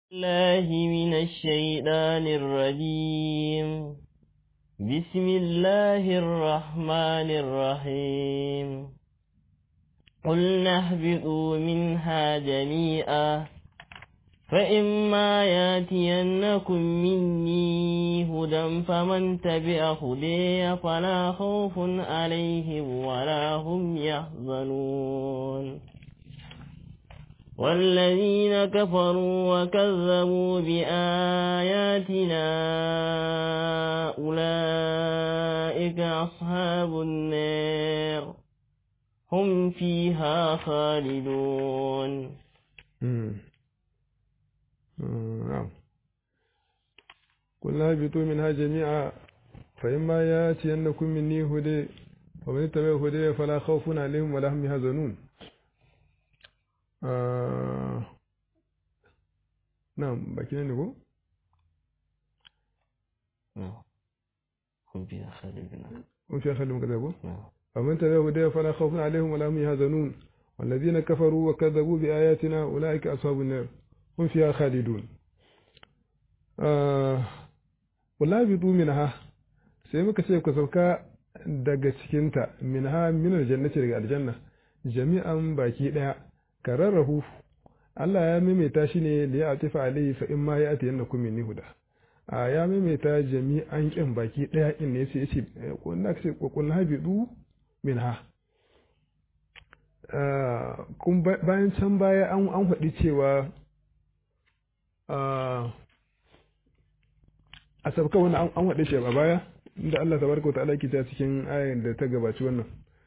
الله من الشيطان الرجيم بسم الله الرحمن الرحيم قلنا اهبطوا منها جميعا فإما ياتينكم مني هدى فمن تبع هدي فلا خوف عليهم ولا هم يحزنون والذين كفروا وكذبوا بآياتنا أولئك أصحاب النار هم فيها خالدون نعم قلنا اهبطوا منها جميعا فإما ياتينكم مني هدى ومن اتبع هدي فلا خوف عليهم ولا هم يحزنون نعم باقي ne ko هم فيها خالدون هم فيها خالدون كذا ko ومن تبع هدي فلا خوف عليهم ولا هم يحزنون والذين كفروا وكذبوا بآياتنا أولئك أصحاب النار هم فيها خالدون wala bi minha sai muka ce ku sauka daga cikinta minha min aljannati daga aljanna jami'an baki daya kararrahu Allah ya maimaita shi ne da ya atifa alaihi fa in ma ya ati yannakum minni huda a ya maimaita jami'an kin baki daya in ne sai yace kun na ce kun habidu minha kun bayan can baya an an faɗi cewa a sabka wani an waɗe shi a baya inda Allah tabaraka wa ta'ala ke ta cikin ayin da ta gabaci wannan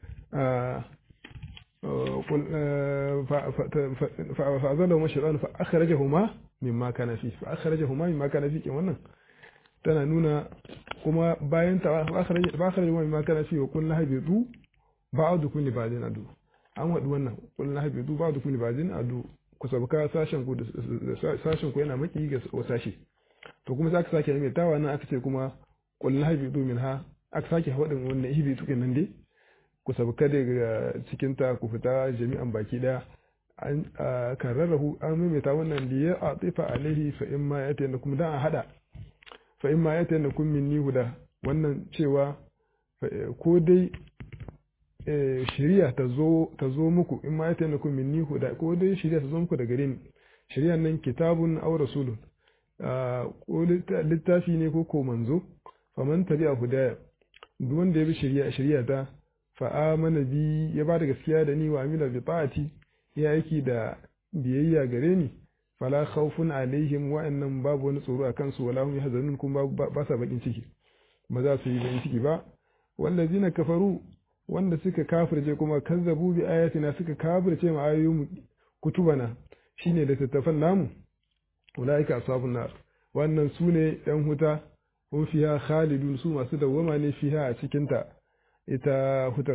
fa'azalahu mashaitan fa akhrajahuma mimma kana fi fa akhrajahuma mimma kana fi kin wannan tana nuna kuma bayan ta fa akhrajahuma mimma kana fi wa kullu habidu ba'dukum li ba'din adu an wadi wannan kullu habidu ba'dukum li ba'din adu ku sabka sashen ku sashen ku yana maki ga sashi to kuma za ka sake mai tawa nan aka ce kuma kullu habidu minha aka sake wadin wannan hibitu kenan dai ku sabka daga cikin ta ku fita jami'an baki daya an kararrahu an maimaita wannan da ya atifa alaihi fa in ma yata yana kuma dan a hada fa in ma yata yana kun minni huda wannan cewa ko dai shari'a ta zo ta zo muku in ma yata yana kun minni huda ko dai shari'a ta zo muku daga gare ni shari'an nan kitabun aw rasulun ko littafi ne ko ko manzo faman tabi'a hudaya duk wanda ya bi shari'a shari'a ta fa amana bi ya ba da gaskiya da ni wa amila bi ta'ati ya aiki da biyayya gare ni fala khawfun alaihim wa'annan babu wani tsoro akan su wala hum yahzanun kuma ba sa bakin ciki ba za su yi bakin ciki ba wallazina kafaru wanda suka kafirce kuma kazzabu bi ayatina suka kafirce ma ayoyin kutubana shine da tattafan namu ulaika ashabun nar wannan su ne yan huta hum fiha khalidun su masu dawwama ne fiha a cikin ta ita hutar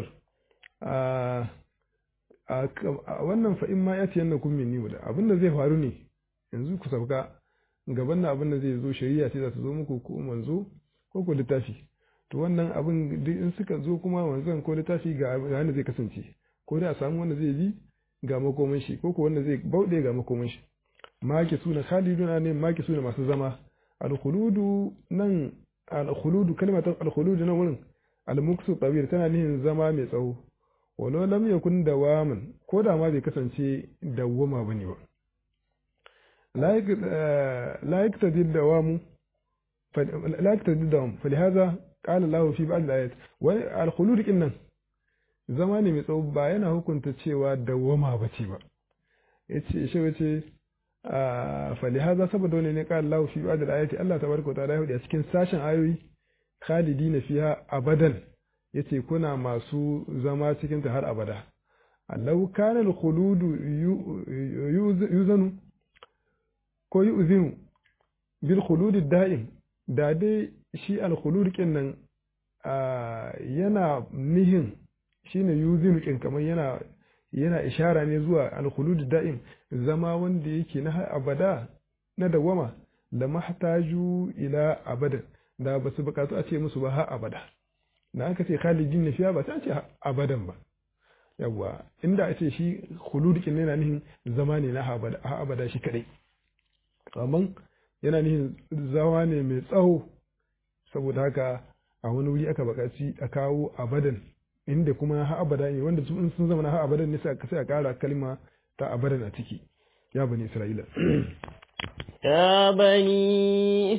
a wannan fa in ma ya ce yanna kun minni da abin da zai faru ne yanzu ku sauka gaban na abin da zai zo shari'a ce za ta zo muku ko manzo ko ko littafi to wannan abin duk in suka zo kuma manzon ko littafi ga wanda zai kasance ko da a samu wanda zai bi ga makoman shi ko ko wanda zai bauɗe ga makoman shi maki suna khaliduna ne maki suna masu zama al-khuludu nan al-khuludu kalmatar al-khuludu nan wurin al-muksu tabir tana nihin zama mai tsawo walau lam yakun dawaman ko da ma bai kasance dawwama bane ba la yaktadi dawamu la yaktadi dawam falihaza qala Allah fi ba'd al-ayat wa al-khulud kinnan zama ne mai tsawo ba yana hukunta cewa dawwama bace ba yace shi wace falihaza saboda wani ne qala Allah fi ba'd al-ayat Allah tabaraka wa ta'ala ya a cikin sashen ayoyi khalidina fiha abadan yace kuna masu zama cikin ta har abada allau kana al-khuludu yuzanu ko yuzinu bil khuludi da'im da dai shi al-khulud kin nan yana nihin shine yuzinu kin kamar yana yana ishara ne zuwa al-khulud da'im zama wanda yake na abada na dawama da mahtaju ila abadan da ba su bukatu a ce musu ba har abada da aka ce khalidin na fiya ba sai a ce abadan ba yawwa inda a ce shi khulud kin yana nihin zama ne na abada shi kadai amma yana nihin zawa ne mai tsawo saboda haka a wani wuri aka buƙaci a kawo abadan inda kuma ha abada ne wanda sun zama na ha abadan ne sai a ƙara kalma ta abadan a ciki ya bani isra'ila يا بني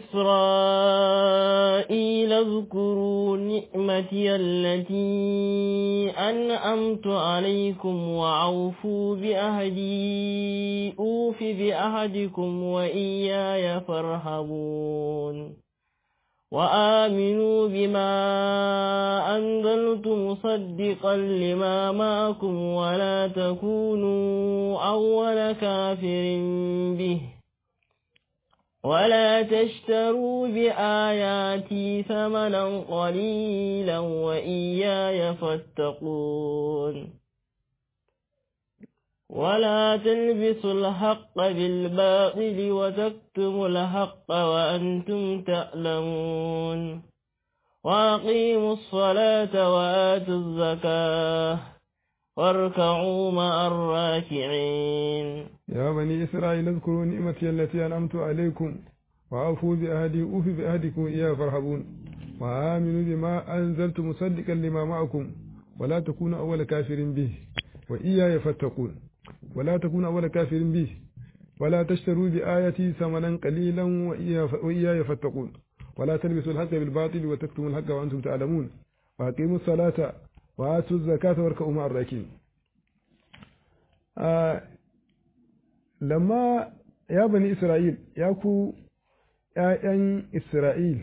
إسرائيل اذكروا نعمتي التي أنعمت عليكم وأوفوا بأهدي أوف بأهدكم وإياي فارهبون وآمنوا بما أنزلت مصدقا لما معكم ولا تكونوا أول كافر به ولا تشتروا بآياتي ثمنا قليلا وإياي فاتقون ولا تلبسوا الحق بالباطل وتكتموا الحق وأنتم تعلمون وأقيموا الصلاة وآتوا الزكاة واركعوا مع الراكعين يا بني إسرائيل اذكروا نعمتي التي أنعمت عليكم وأوفوا بأهدي أوف بأهدكم إياه فارهبون وآمنوا بما أنزلت مصدقا لما معكم ولا تكونوا أول كافر به وإياي فاتقون ولا تكونوا أول كافر به ولا تشتروا بآياتي ثمنا قليلا وإياي فاتقون ولا تلبسوا الحق بالباطل وتكتموا الحق وأنتم تعلمون وأقيموا الصلاة وآتوا الزكاة واركعوا مع الراكعين آه لما يا بني إسرائيل يا كو ‘ya'yan Isra'il,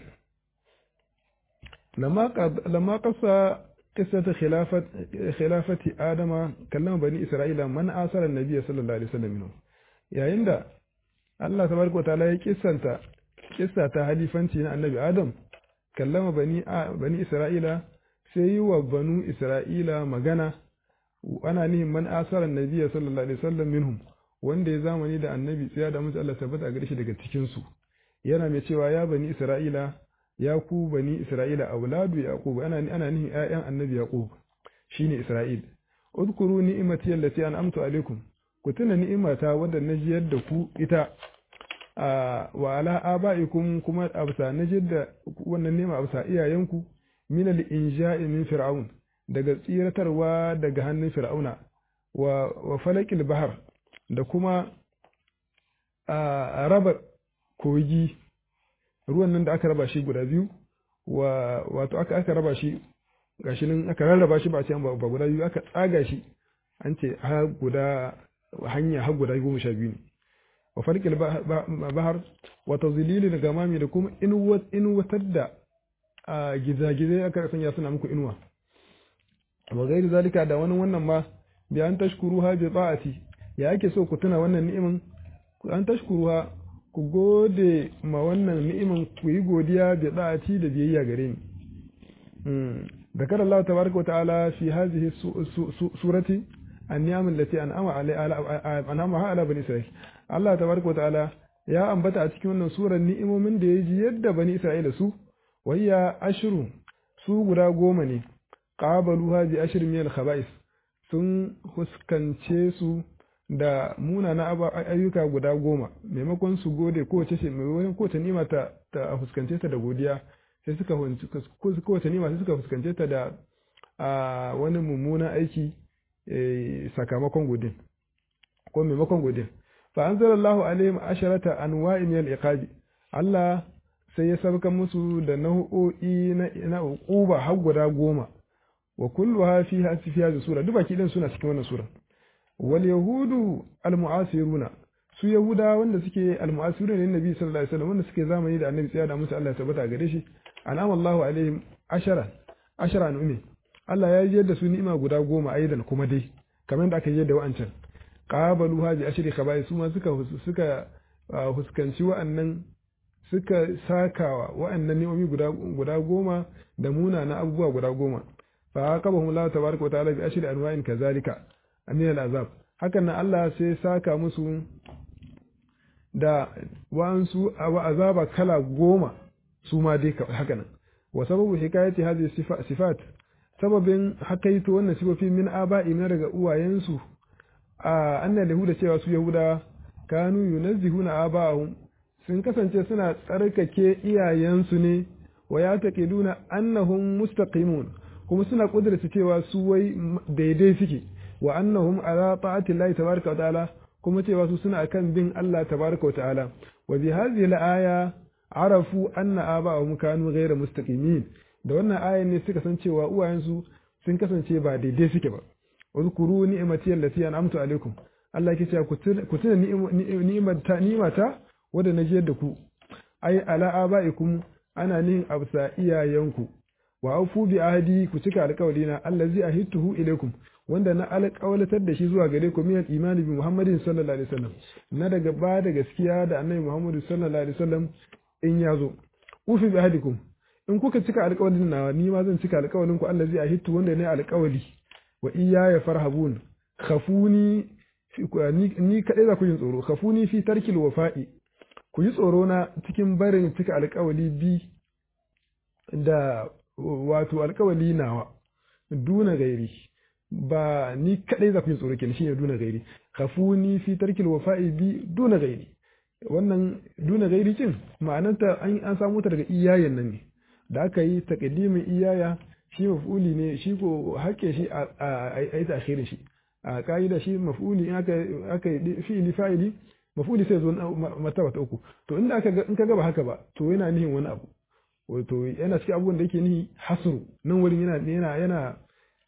lamma ƙasa ƙisata khilafati Adama kallon bani Isra'ila man asarar Nabiya sallallahu Alaihi wasallam yayin da Allah ta barko ta ya kisanta kissa ta halifanci na annabi Adam kallama bani bani Isra'ila sai yi wa banu Isra'ila magana ana nihin man asarar Nabiya sallallahu Alaihi wasallam minhum wanda ya zamani da annabi tsaya da musu Allah tabbata gare shi daga cikin su yana mai cewa ya bani Isra'ila ya ku bani Isra'ila auladu Yaqub ana ana nihin ƴaƴan annabi Yaqub shine Isra'il udkuru ni'imati allati an'amtu alaikum ku tuna ni'imata wadda na jiyar da ku ita a wa ala aba'ikum kuma absa na jiyar da wannan ni'ima absa iyayenku min al-inja'i min fir'aun daga tsiratarwa daga hannun fir'auna wa wa falakil bahar da kuma a raba kogi ruwan nan da aka raba shi guda biyu wa wato aka aka raba shi gashi nan aka rarraba shi ba ce ba guda biyu aka tsaga shi an ce ha guda hanya har guda goma sha biyu ne wa farkil bahar wa tazlilil gamami da kuma inuwatar da gizagizai aka sanya suna muku inuwa wa gairi zalika da wani wannan ma bi an tashkuruha bi ta'ati ya ake so ku tuna wannan ni'imin an tashkuruha ku gode ma wannan ni'imin ku yi godiya bi ta'ati da biyayya gare ni ذكر الله تبارك وتعالى في هذه السورة النعم التي أنعم أنعمها على بني إسرائيل الله تبارك وتعالى يا أنبت أتكي من سورة النعم من دي يد بني إسرائيل سو وهي أشر su guda goma ne ƙabaluha bi ashir min al-khaba'is sun huskance su da munana ayyuka guda goma maimakon su gode kowace shi maimakon kowace nima ta ta huskance ta da godiya sai suka kowace nima sai suka fuskance ta da wani mummunan aiki sakamakon godin ko maimakon godin fa anzalallahu alaihim asharata anwa'i min al-iqabi Allah sai ya sabkan musu da nau'o'i na uquba har guda goma wa kulluha fiha fi hadhihi sura duk baki din suna cikin wannan sura wal yahudu al mu'asiruna su yahuda wanda suke al mu'asiruna ne nabi sallallahu alaihi wasallam wanda suke zamani da annabi tsaya da musu Allah ya tabbata gare shi an'ama Allahu alaihim ashara ashara nu'mi Allah ya yi da su ni'ima guda goma aidan kuma dai kamar da aka yi da wa'ancan qabalu haji ashri khabai su ma suka suka huskanci wa'annan suka sakawa wa'annan ni'omi guda guda goma da muna na abubuwa guda goma fa aqabahum Allah tabaraka wa ta'ala bi ashri anwa'in kazalika min al'azab hakan nan Allah sai saka musu da wa'ansu wa azaba kala goma su ma dai haka nan wa sababu hikayati hadhihi sifat sababin hakaito wannan sifofi min aba'i na daga uwayensu a annal yahuda cewa su yahuda kanu yunazzihuna aba'ahum sun kasance suna tsarkake iyayensu ne wa ya taqiduna annahum mustaqimun kuma suna kudurta cewa su wai daidai suke wa annahum ala ta'ati Allah tabaraka wa ta'ala kuma cewa su suna akan bin Allah tabaraka wa ta'ala wa bi hadhihi al-aya arafu anna aba'ahum kanu ghayra mustaqimin da wannan ayan ne suka san cewa uwayensu sun kasance ba daidai suke ba uzkuru ni'mati allati an'amtu alaikum Allah yake cewa ku tuna ni'imata ni'imata wanda na jiyar da ku ai ala abaikum ana nihin absa iyayenku wa aufu bi ahdi ku cika alƙawalina allazi ahituhu ilaikum wanda na alƙawalatar da shi zuwa gare ku min imani bi Muhammadin sallallahu alaihi wasallam na daga ba da gaskiya da annabi Muhammadu sallallahu alaihi wasallam in ya zo ufi bi ahdikum in kuka cika alƙawalin nawa ni ma zan cika alƙawalin ku allazi ahitu wanda ne alƙawali wa iyaya farhabun khafuni ni kadai za ku yin tsoro khafuni fi tarkil wafa'i ku yi tsoro na cikin barin cika alƙawali bi da wato alƙawali nawa duna gairi ba ni kadai za ku yi tsoro kenan shine duna gairi khafuni fi tarkil wafa'i bi duna gairi wannan duna gairi cin ma'anarta an an samu ta daga iyayen nan ne da aka yi taqdimin iyaya shi maf'uli ne shi ko hakke shi a yi takhirin shi a ka'ida shi maf'uli in aka aka yi fi'ili fa'ili maf'uli sai zo martaba ta uku to inda aka in ka ga ba haka ba to yana nihin wani abu wato yana cikin abubuwan da yake nihi hasru nan wurin yana yana yana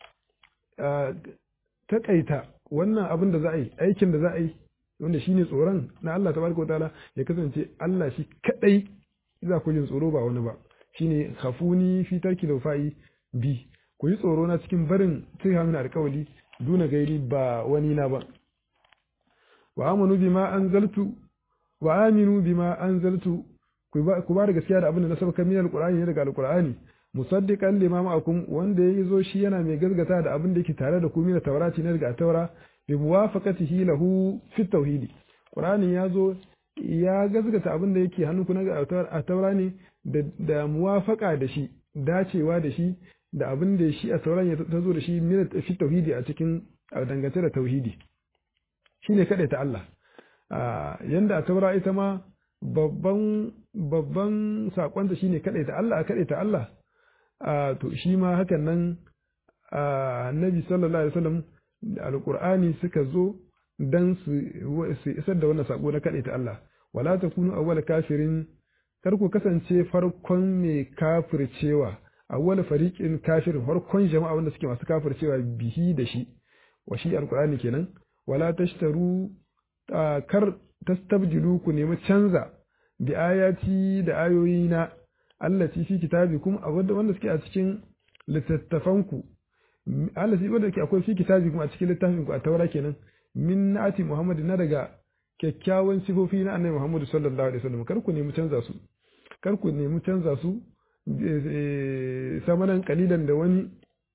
takaita wannan abin da za a yi aikin da za a yi wanda shine tsoron na Allah tabaraka wataala ya kasance Allah shi kadai za ku yin tsoro ba wani ba shine khafuni fi tarki fa'i bi ku yi tsoro na cikin barin cika mini alkawali duna gairi ba wani na ba wa amanu bima anzaltu wa aminu bima anzaltu ku ba da gaskiya da abin da na sabaka min alqur'ani ne daga alqur'ani musaddiqan lima ma'akum wanda ya zo shi yana mai gazgata da abin da yake tare da ku min taurati ne daga taura bi muwafaqatihi lahu fi tauhidi qur'ani ya zo ya gazgata abin da yake hannunku na a taura ne da muwafaka da shi dacewa da shi da abin da shi a sauran ya ta zo da shi min fi tauhidi a cikin dangance da tauhidi shine kada ta Allah yanda a taura ita ma babban babban sakonta shine kada ta Allah kada ta Allah to shi ma hakan nan annabi sallallahu alaihi wasallam da alqur'ani suka zo dan su isar da wannan sako na kada ta Allah wala takunu awwal kafirin kar ku kasance farkon mai kafircewa awwal fariqin kafirin farkon jama'a wanda suke masu kafircewa bihi da shi wa shi alqur'ani kenan wala tashtaru kar tastabdilu ku nemi canza bi ayati da ayoyi na allati fi kitabikum wanda suke a cikin littattafanku allati wanda ke akwai fi kitabikum a cikin littafinku a taura kenan min na'ati muhammad na daga kyakkyawan sifofi na annabi muhammad sallallahu alaihi wasallam kar ku nemi canza su kar ku nemi canza su samanan kalilan da wani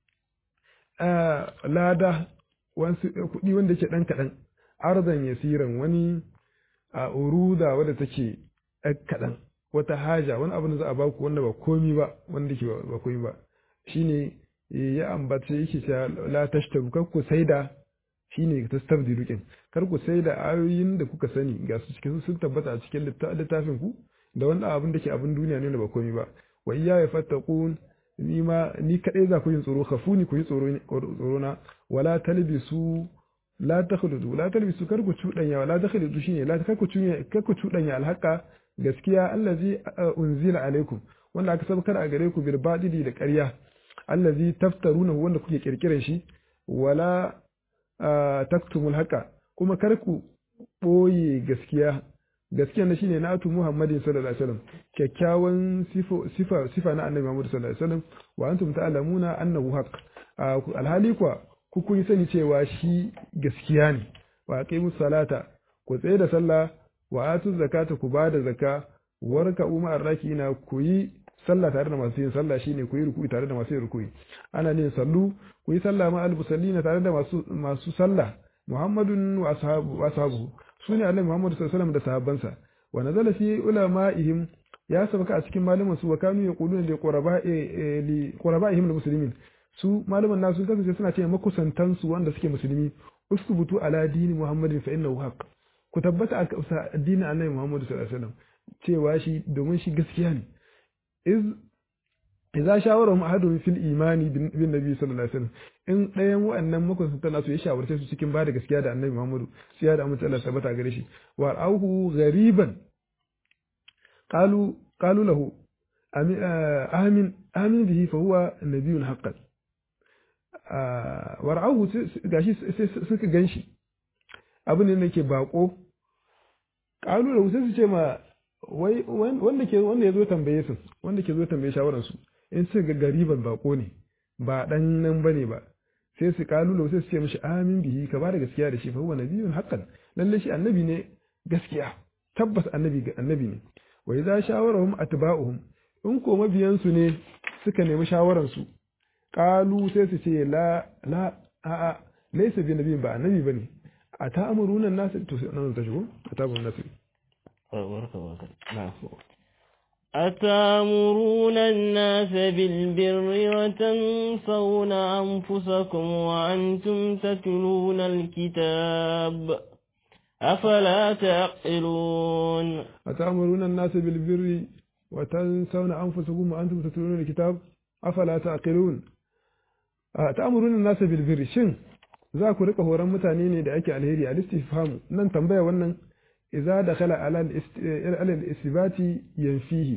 lada wasu kuɗi wanda ke ɗan kaɗan arzan yasiran wani a uruda wadda take ɗan kaɗan wata haja wani abu da za a baku wanda ba komi ba wanda ke ba komi ba shine ya ambace yake cewa la tashtaru kar ku saida shine tastabdilu kin kar ku saida ayoyin da kuka sani ga su cikin sun tabbata a cikin littafin ku da wani abin da ke abin duniya ne da ba komi ba wa iya ya fattaqun ni ma ni kadai za ku yin tsoro khafuni ku yi tsoro tsoro na wala talbisu la takhludu la talbisu kar ku cudanya wala takhludu shine la kar ku cudanya kar ku cudanya alhaqa gaskiya allazi unzila alaikum wanda aka sabkar a gare ku bil badili da ƙarya allazi taftaruna wanda kuke kirkiran shi wala taktumul haqa kuma kar ku boye gaskiya gaskiya na shine na'atu Muhammadin sallallahu alaihi wasallam kyakkyawan sifa sifa na annabi Muhammad sallallahu alaihi wasallam wa antum ta'lamuna annahu haqq alhali kuwa ku kun sani cewa shi gaskiya ne wa aqimu salata ku tsaye da sallah wa atu zakata ku bada zakka warka umma arrakina ku yi sallah tare da masu yin sallah shine ku yi ruku'i tare da masu yin ruku'i ana ne sallu ku yi sallah ma al-musallina tare da masu masu sallah Muhammadun wa ashabu wa ashabu sune Annabi Muhammad sallallahu alaihi wasallam da sahabbansa wa nazala fi ulama'ihim ya sabaka a cikin malaman su wa kanu yaquluna li quraba'i li quraba'ihim muslimin su malaman nasu kasance suna ce makusantan su wanda suke musulmi usbutu ala dini Muhammadin fa innahu haqq ku tabbata a addinin Annabi Muhammad sallallahu alaihi wasallam cewa shi domin shi gaskiya ne iz idza shawara mu ahadun fil imani bin nabi sallallahu alaihi wasallam in ɗayan wa'annan makusanta nasu ya shawarce su cikin bada gaskiya da annabi Muhammadu sai ya da amince Allah tabbata gare shi wa auhu ghariban qalu qalu lahu amin amin bihi fa huwa nabiyyun haqqan wa ra'ahu gashi suka ganshi abin ne nake bako qalu lahu sai su ce ma wai wanda ke wanda ya zo tambaye su wanda ke zo tambaye shawaran su in su ga gariban bako ne ba dan nan bane ba sai su kalulo sai su ce mishi amin bihi ka bada gaskiya da shi fa huwa nabiyyun haqqan lalle shi annabi ne gaskiya tabbas annabi ga annabi ne wa idza shawarahum atba'uhum in ko mabiyan su ne suka nemi shawaran su qalu sai su ce la la a a laysa bi nabiyyin ba annabi bane ata'muruna an-nas to sai nan ta shigo ata'muruna an-nas أتامرون الناس بالبر وتنسون أنفسكم وأنتم تتلون الكتاب أفلا تعقلون أتامرون الناس بالبر وتنسون أنفسكم وأنتم تتلون الكتاب أفلا تعقلون أتامرون الناس بالبر شن za ku rika horon mutane ne da ake alheri a listifhamu nan tambaya wannan إذا دخل على على الإثبات ينفيه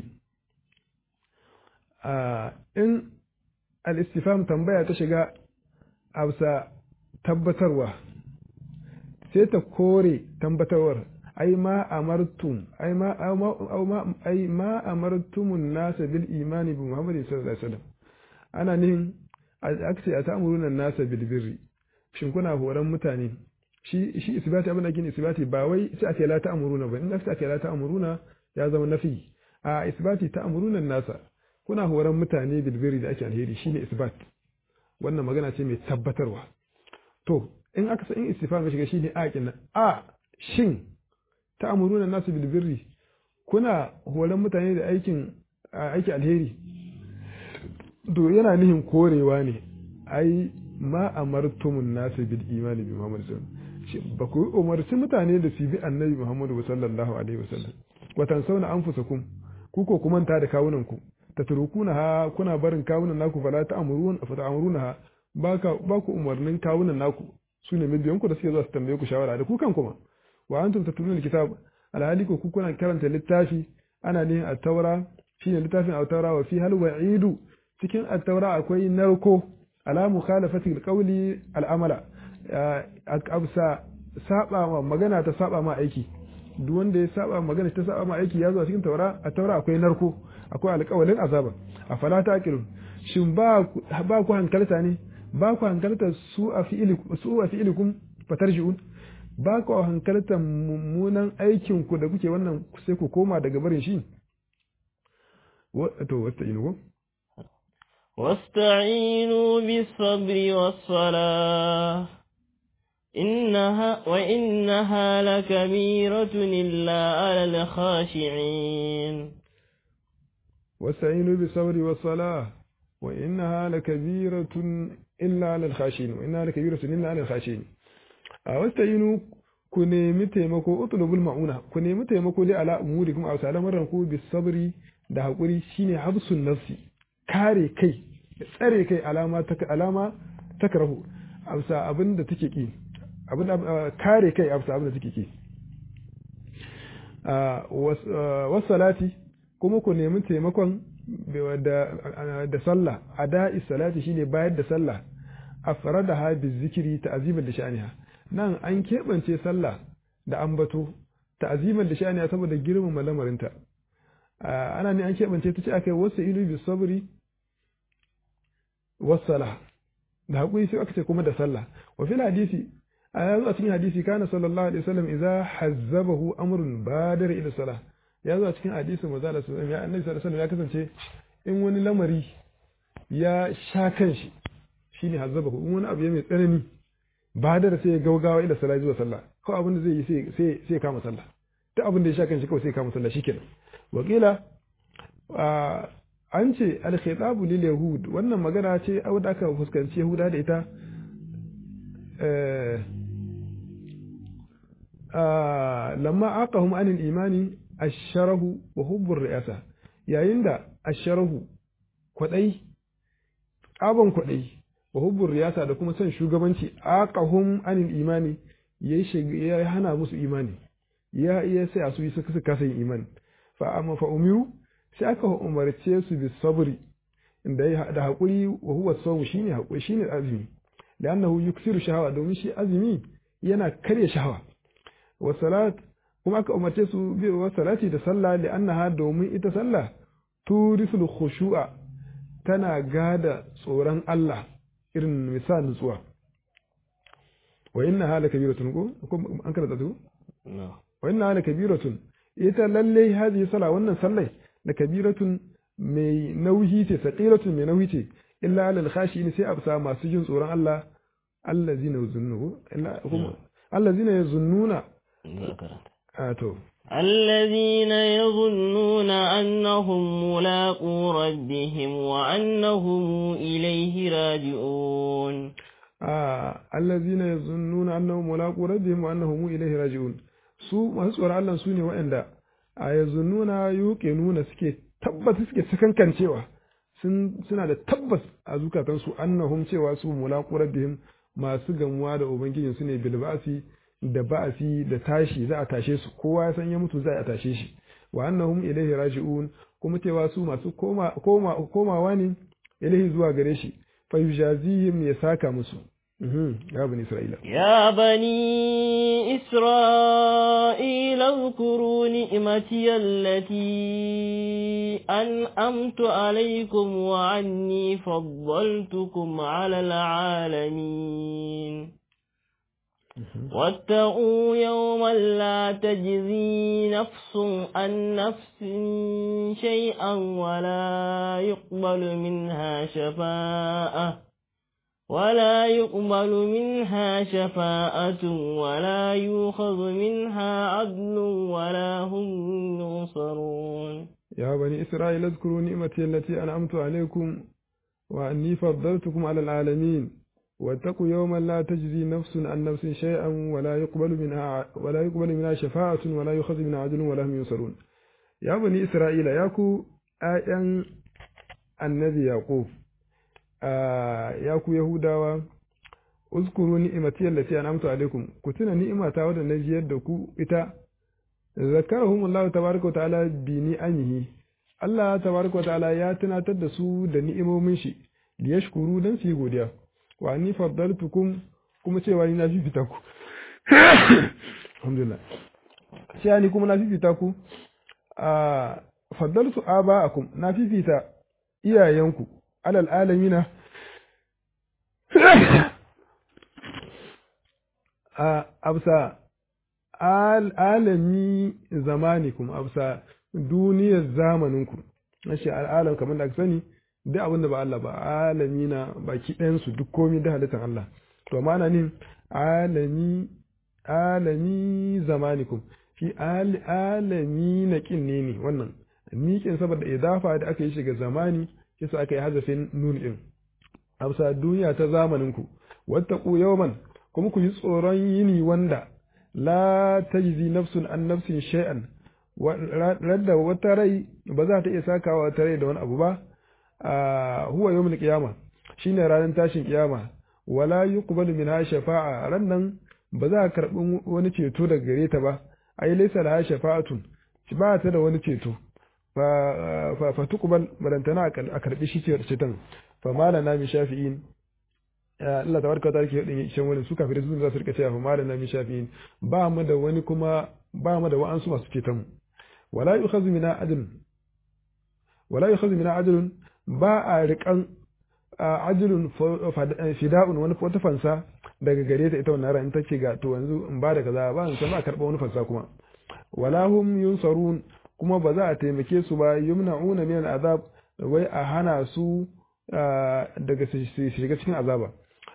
إن الاستفهام تنبيه تشجع أوسا tabbatarwa sai ta kore tabbatarwar ai ma amartum ai ma ai ma amartumun nasa bil imani bi muhammadin sallallahu alaihi wasallam ana nihin aka ce a ta'muruna nasa bil birri shin kuna horon mutane shi shi isbati abin da ake isbati ba wai sai ake la ta'muruna ba in aka ake la ta'muruna ya zama nafi a isbati ta'muruna nasa kuna horon mutane bilbiri da ake alheri shine isbat wannan magana ce mai tabbatarwa to in aka san in istifham ya shiga shine aqin a shin ta'muruna nasu bilbirri kuna horon mutane da aikin aiki alheri to yana nihin korewa ne ai ma amartumun nasu bil imani bi muhammad sallallahu ba ku umarci mutane da su bi annabi Muhammadu sallallahu alaihi wasallam watan sauna anfusakum ku ko ku manta da kawunan ku tatrukuna ha kuna barin kawunan naku fala ta'murun fa ta'muruna ha baka ba ku umarnin kawunan naku sune mabiyan ku da suke zuwa su tambaye ku shawara da ku kan kuma wa antum tatluna alkitab alhali ko ku kuna karanta littafi ana ne at-taura shine littafin at-taura wa fi hal wa'idu cikin at-taura akwai narko ala mukhalafati alqawli al-amala absa saba ma magana ta saba ma aiki duk wanda ya saba magana ta saba ma aiki ya zo a cikin taura a taura akwai narko akwai alƙawalin azaba a fala ta aqilun shin ba ba ku hankalta ne ba ku hankalta su a fi'ili su a fi'ilikum fatarji'un ba ku hankalta mummunan aikin ku da kuke wannan sai ku koma daga barin shi to wasta inu واستعينوا بالصبر والصلاة إنها وإنها لكبيرة إلا على الخاشعين واستعينوا بالصبر والصلاة وإنها لكبيرة إلا على الخاشعين وإنها لكبيرة إلا على الخاشعين واستعينوا ku nemi taimako utlubul ma'una ku nemi taimako dai ala umurikum aw salamaran ku bis sabri da hakuri shine habsun nafsi kare kai tsare kai alama ta alama takrahu amsa abin da take ki abin kare kai amsa abin da take ki wasalati kuma ku nemi taimakon da sallah ada'i salati shine bayar da sallah afradaha bizikri ta'ziman da sha'aniha nan an keɓance sallah da ambato ta'ziman da sha'aniha saboda girmama lamarinta ana ne an keɓance ta ce aka yi wasu ilu bi sabri wasala da haƙuri sai aka ce kuma da sallah wa fil hadisi a yanzu a cikin hadisi kana sallallahu alaihi wasallam idza hazzabahu amrun badar ila salah ya zo a cikin hadisin manzo Allah sallallahu alaihi annabi sallallahu alaihi ya kasance in wani lamari ya sha kanshi shine hazzabahu in wani abu ya mai tsanani badar sai ya gaugawa ila salah zuwa sallah ko abin da zai yi sai sai sai kama sallah duk abin da ya sha kanshi kawai sai kama sallah shikenan wakila an ce alkhitabu lil yahud wannan magana ce wadda aka fuskanci yahuda da ita lamma aqahum anil imani asharahu wa hubbur ri'asa yayin da asharahu kwadai abon kwadai wa hubbur riyasa da kuma son shugabanci aqahum anil imani ya hana musu imani ya iya sai a su yi suka kasa yin imani fa amma fa umiru sai aka umarce su bi sabri inda da hakuri wa huwa sawm shine hakuri shine azumi li'annahu yuksiru shahawa domin shi azumi yana karya shahawa wa salat kuma aka umarce su bi wa salati da sallah li'annaha domin ita sallah turisul khushu'a tana gada tsoron Allah irin misal nutsuwa wa inna hala kabiratun ko an karanta su wa inna hala kabiratun ita lalle hadhihi sala wannan sallai da kabiratun mai nauyi ce saqiratun mai nauyi ce illa alal khashin sai absa masu jin tsoron Allah allazina yazunnu illa kuma allazina yazunnuna to الذين يظنون أنهم ملاقو ربهم وأنهم إليه راجعون آه الذين يظنون أنهم ملاقو ربهم وأنهم إليه راجعون su masu tsoron Allah su ne waɗanda a yanzu nuna yuke nuna suke tabbata suke sakankancewa suna da tabbas a zukatansu annahum cewa su mulaku rabbihim masu gamuwa da ubangijin su ne bilbasi da ba'asi da tashi za a tashe su kowa ya san ya mutu za a tashe shi wa annahum ilaihi raji'un kuma cewa su masu koma komawa ne ilaihi zuwa gare shi fa yujazihim ya saka musu يا بني إسرائيل يا بني إسرائيل اذكروا نعمتي التي أنأمت عليكم وعني فضلتكم على العالمين واتقوا يوما لا تجزي نفس عن نفس شيئا ولا يقبل منها شفاءة ولا يقبل منها شفاءة ولا يؤخذ منها عدل ولا هم ينصرون يا بني إسرائيل اذكروا نعمتي التي أنعمت عليكم وأني فضلتكم على العالمين واتقوا يوما لا تجزي نفس عن نفس شيئا ولا يقبل منها ولا يقبل منها شفاعة ولا يؤخذ منها عدل ولا هم ينصرون يا بني إسرائيل ياكو آيان النبي يعقوب ya ku Yahudawa, uskuru ni'imati allati an'amtu alaikum ku tuna ni'imata wadda na jiyar da ku ita zakarahum Allah tabaraka ta'ala bi ni'amihi Allah tabaraka ta'ala ya tunatar da su da ni'imomin shi li yashkuru dan su yi godiya wa anni faddaltukum kuma cewa ni na fifita ku alhamdulillah cewa ni kuma na fifita ku a faddaltu aba'akum na fifita iyayenku alal alamina a absa alami zamanikum absa duniyar zamaninku nashi al'alam kamar da aka sani duk abin da ba Allah ba alami na baki ɗayansu duk komi da halittar Allah to ma'ana ne alami alami zamanikum fi alami na kin ne ne wannan miƙin saboda idafa da aka yi shiga zamani kisa aka yi hazafin nun ɗin amsa duniya ta zamaninku wattaqu yawman kuma ku yi tsoron yini wanda la tajzi nafsun an nafsin shay'an radda wata rai ba za ta iya sakawa wata rai da wani abu ba huwa yawmul qiyama shine ranar tashin kiyama wala yuqbalu minha shafa'a rannan ba za a karbi wani ceto daga gare ta ba ai laysa laha shafa'atun ba ta da wani ceto fa fa tuqbal barantana a karbi shi ceton fa malana mi shafi'in Allah tabaraka ta yake din shan wani su kafirai su za su rika cewa fa malana mi shafi'in ba mu da wani kuma ba mu da wa'ansu masu ceton wala yukhadhu mina adl wala yukhadhu mina adlun ba a riƙan ajilun fida'un wani wata fansa daga gare ta ita wannan ran ta ce ga to yanzu in ba da kaza ba in san ba karɓa wani fansa kuma wala hum yunsarun kuma ba za a taimake su ba yumna'una min azab wai a hana su daga su shiga cikin azaba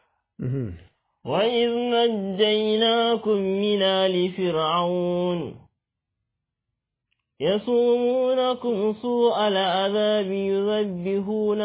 وإذ نجيناكم من آل فرعون يصومونكم سوء العذاب يذبحون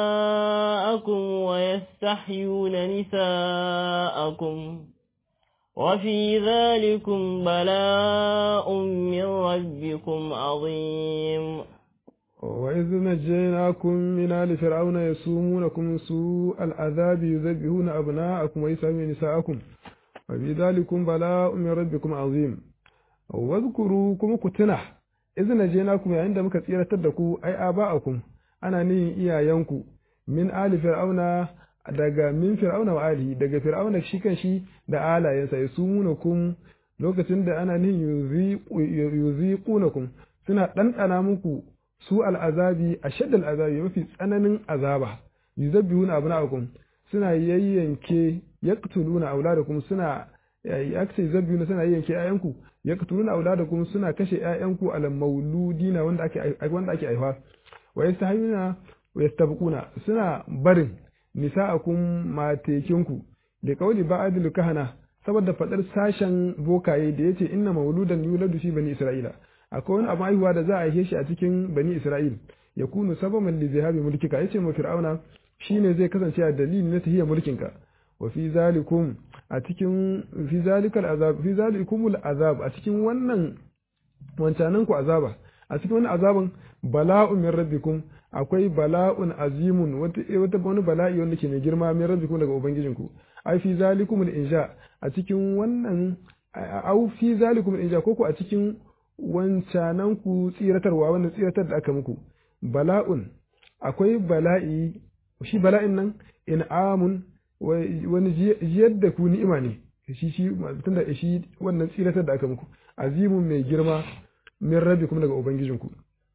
أبناءكم ويستحيون نساءكم وفي ذلكم بلاء من ربكم عظيم وإذ نجيناكم من آل فرعون يسومونكم سوء العذاب يذبحون أبناءكم ويسامون نساءكم وفي ذلكم بلاء من ربكم عظيم واذكروا كم كتنا إذ نجيناكم عند مكثيرة تدكوا أي آباءكم أنا ني إيايانكم min ali fir'auna daga min fir'auna wa alihi daga fir'auna shi kan shi da alayensa ya sumunakum lokacin da ana nin yuziqunakum suna ɗanɗana muku su al'azabi a shaddal azabi mafi tsananin azaba yuzabbihuna abna'akum suna yayyanke yaqtuluna auladakum suna yakce yuzabbihuna suna yayyanke ayanku yaqtuluna auladakum suna kashe ayanku al mauludina wanda ake wanda ake aifa wa yastahiyuna wa yastabquna suna barin nisa'akum matekinku da kauli ba'adul kahana saboda fadar sashen bokaye da yace inna mauludan yuladu fi bani isra'ila akwai wani abu haihuwa da za a haife shi a cikin bani isra'il ya kunu sababan li zihabi mulkika yace ma fir'auna shine zai kasance a dalili na tahiya mulkinka wa fi zalikum a cikin fi zalikal azab fi zalikumul azab a cikin wannan wancanan ku azaba a cikin wannan azaban bala'un min rabbikum akwai bala'un azimun wata wata wani bala'i wanda ke mai girma min rabbikum daga ubangijinku ai fi zalikumul insha a cikin wannan au fi zalikumul insha koko a cikin wancanan ku tsiratarwa wanda tsiratar da aka muku bala'un akwai bala'i shi bala'in nan in'amun wani jiyar da ku ni'ima ne shi shi tunda shi wannan tsiratar da aka muku azimun mai girma min rabbi kuma daga ubangijinku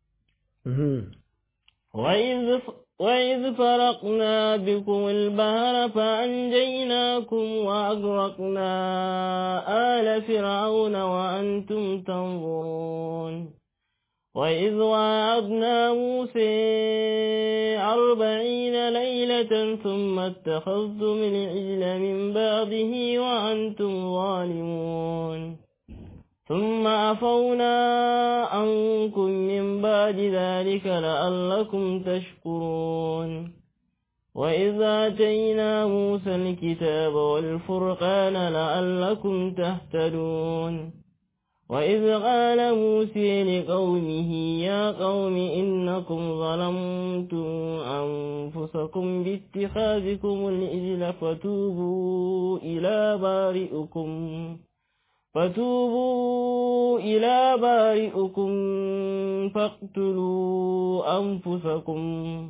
وإذ وإذ فرقنا بكم البحر فأنجيناكم وأغرقنا آل فرعون وأنتم تنظرون وإذ وعدنا موسى أربعين ليلة ثم اتخذتم العجل من بعده وأنتم ظالمون ثم عفونا عنكم من بعد ذلك لعلكم تشكرون وإذ آتينا موسى الكتاب والفرقان لعلكم تهتدون وإذ قال موسى لقومه يا قوم إنكم ظلمتم أنفسكم باتخاذكم الإجل فتوبوا إلى بارئكم فتوبوا إلى بارئكم فاقتلوا أنفسكم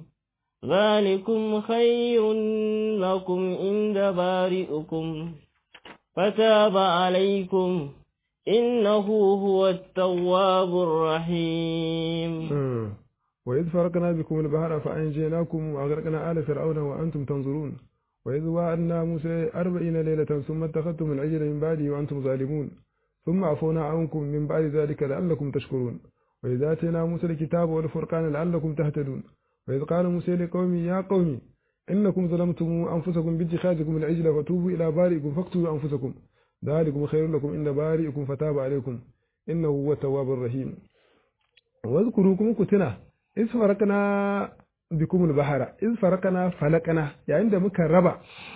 ذلكم خير لكم عند بارئكم فتاب عليكم إنه هو التواب الرحيم وإذ فرقنا بكم البحر فأنجيناكم وأغرقنا آل فرعون وأنتم تنظرون وإذ وعدنا موسى أربعين ليلة ثم اتخذتم العجل من بعده وأنتم ظالمون ثم عفونا عنكم من بعد ذلك لعلكم تشكرون وإذ آتينا موسى الكتاب والفرقان لعلكم تهتدون وإذ قال موسى لقومه يا قوم إنكم ظلمتم أنفسكم باتخاذكم العجل فتوبوا إلى بارئكم فاقتلوا أنفسكم ذلكم خير لكم عند بارئكم فتاب عليكم إنه هو التواب الرحيم واذكروكم كتنا إذ فرقنا bikum al-bahara in farakana falakana yayin da muka raba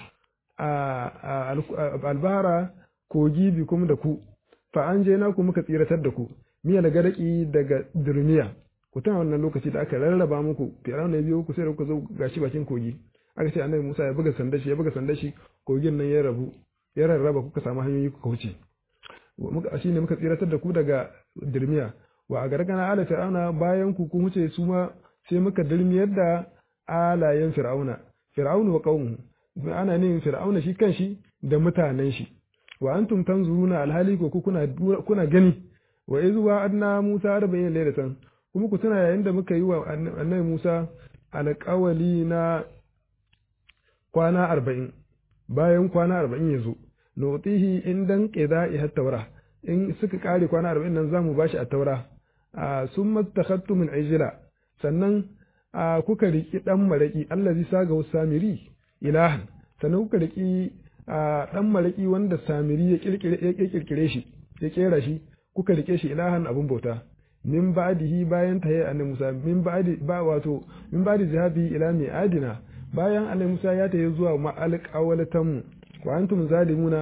al-bahara kogi bikum da ku fa an je na ku muka tsiratar da ku miya da gadaki daga durmiya ku tana wannan lokaci da aka rarraba muku firawun ne biyo ku sai da kuka zo gashi bakin kogi aka ce annabi Musa ya buga sanda shi ya buga sanda shi kogin nan ya rabu ya rarraba kuka samu hanyoyi kuka wuce muka shine muka tsiratar da ku daga durmiya wa a gargana ala fir'auna bayan ku kun wuce su ma sai muka dalmiyar da alayen fir'auna fir'aunu wa qaumuhu ana ne fir'auna shi kanshi da mutanen shi wa antum tanzuruna alhali ko kuna kuna gani wa iz wa'adna Musa 40 laylatan kuma ku tuna yayin da muka yi wa annabi Musa alƙawali na kwana 40 bayan kwana 40 yazo nutihi indan qida'i at-taura in suka kare kwana 40 nan zamu bashi at-taura summa takhattu min ijla sannan kuka riki dan maraki allazi saga samiri ilahan sannan kuka riki dan maraki wanda samiri ya kirkire ya kirkire shi ya kera shi kuka rike shi ilahan abun bauta min ba'dihi bayan tayi annabi Musa min ba'di ba wato min ba'di zahabi ila adina bayan annabi Musa ya tayi zuwa ma'alqawalatan wa antum zalimuna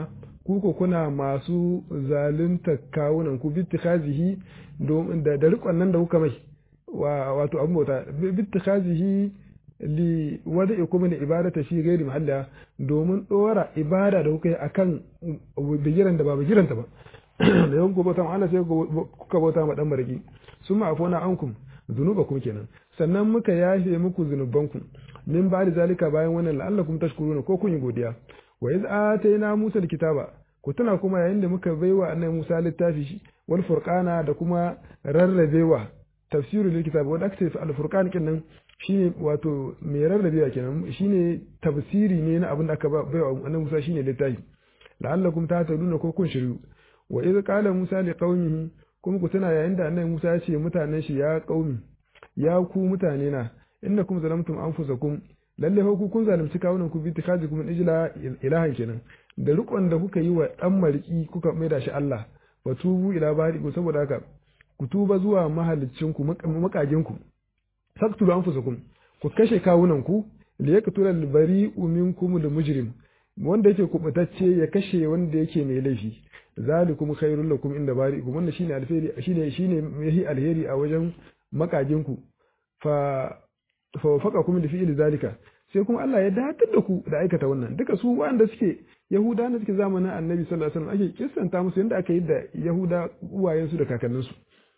ku ko kuna masu zalunta kawunan ku bittikhazihi da da rikon nan da kuka mai wato abin bauta bittikhazihi li wada'ikum li ibadata fi ghairi mahalla domin dora ibada da kuka yi akan bigiran da ba bigiranta ba da yawan ku bauta Allah sai kuka bauta ma dan mariki summa afuna ankum zunubakum kenan sannan muka yafe muku zunubanku min ba da zalika bayan wannan la'allakum tashkuruna ko kun yi godiya wa iz atayna Musa alkitaba ku tuna kuma yayin da muka baiwa annabi Musa littafi wal furqana da kuma rarrabewa tafsiru lil kitab wanda aka ce al furqan kenan shine wato mai rarrabewa kenan shine tafsiri ne na abin da aka baiwa annabi Musa shine littafi la'allakum tahtaduna ko kun shiru wa iz qala Musa li qaumihi kuma ku tuna yayin da annabi Musa ya ce mutanen shi ya qaumi ya ku mutane na innakum zalamtum anfusakum lalle fa ku kun zalunci kawunan ku bi tikazikum ijla ilahan kenan da rikon da kuka yi wa dan mariki kuka maida shi Allah wa tubu ila bariku saboda haka ku tuba zuwa mahalicin ku makagin ku faktulu anfusakum ku kashe kawunan ku li yaqtula al bari'u minkum al mujrim wanda yake kubutacce ya kashe wanda yake mai laifi zalikum khairul lakum inda bari'ikum wannan shine alheri shine shine yahi alheri a wajen makagin ku fa fa wafaqakum li fi'li zalika sai kuma Allah ya datar da ku da aikata wannan duka su wanda suke yahuda na suke zamanin annabi sallallahu alaihi wasallam ake kissanta musu yadda aka yi da yahuda uwayensu da kakanninsu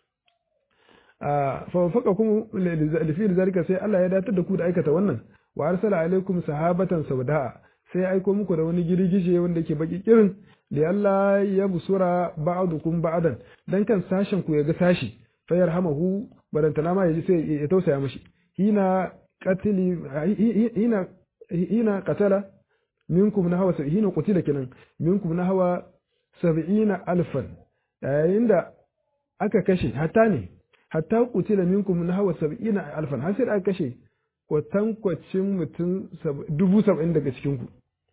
fa wafaqakum li fi'li zalika sai Allah ya datar da ku da aikata wannan wa arsala alaikum sahabatan sauda'a sai ya aiko muku da wani girgije wanda ke baki kirin li Allah ya busura ba'dukum ba'dan dan kan sashen ku ya ga sashi fa yarhamahu barantana ma yaji sai ya tausaya mishi hina qatili hina hina qatala minkum na hawa hina qutila kenan minkum na hawa 70 alfan yayin da aka kashe hatta ne hatta qutila minkum na hawa 70 alfan har sai aka kashe kwatankwacin mutum dubu saba'in daga cikinku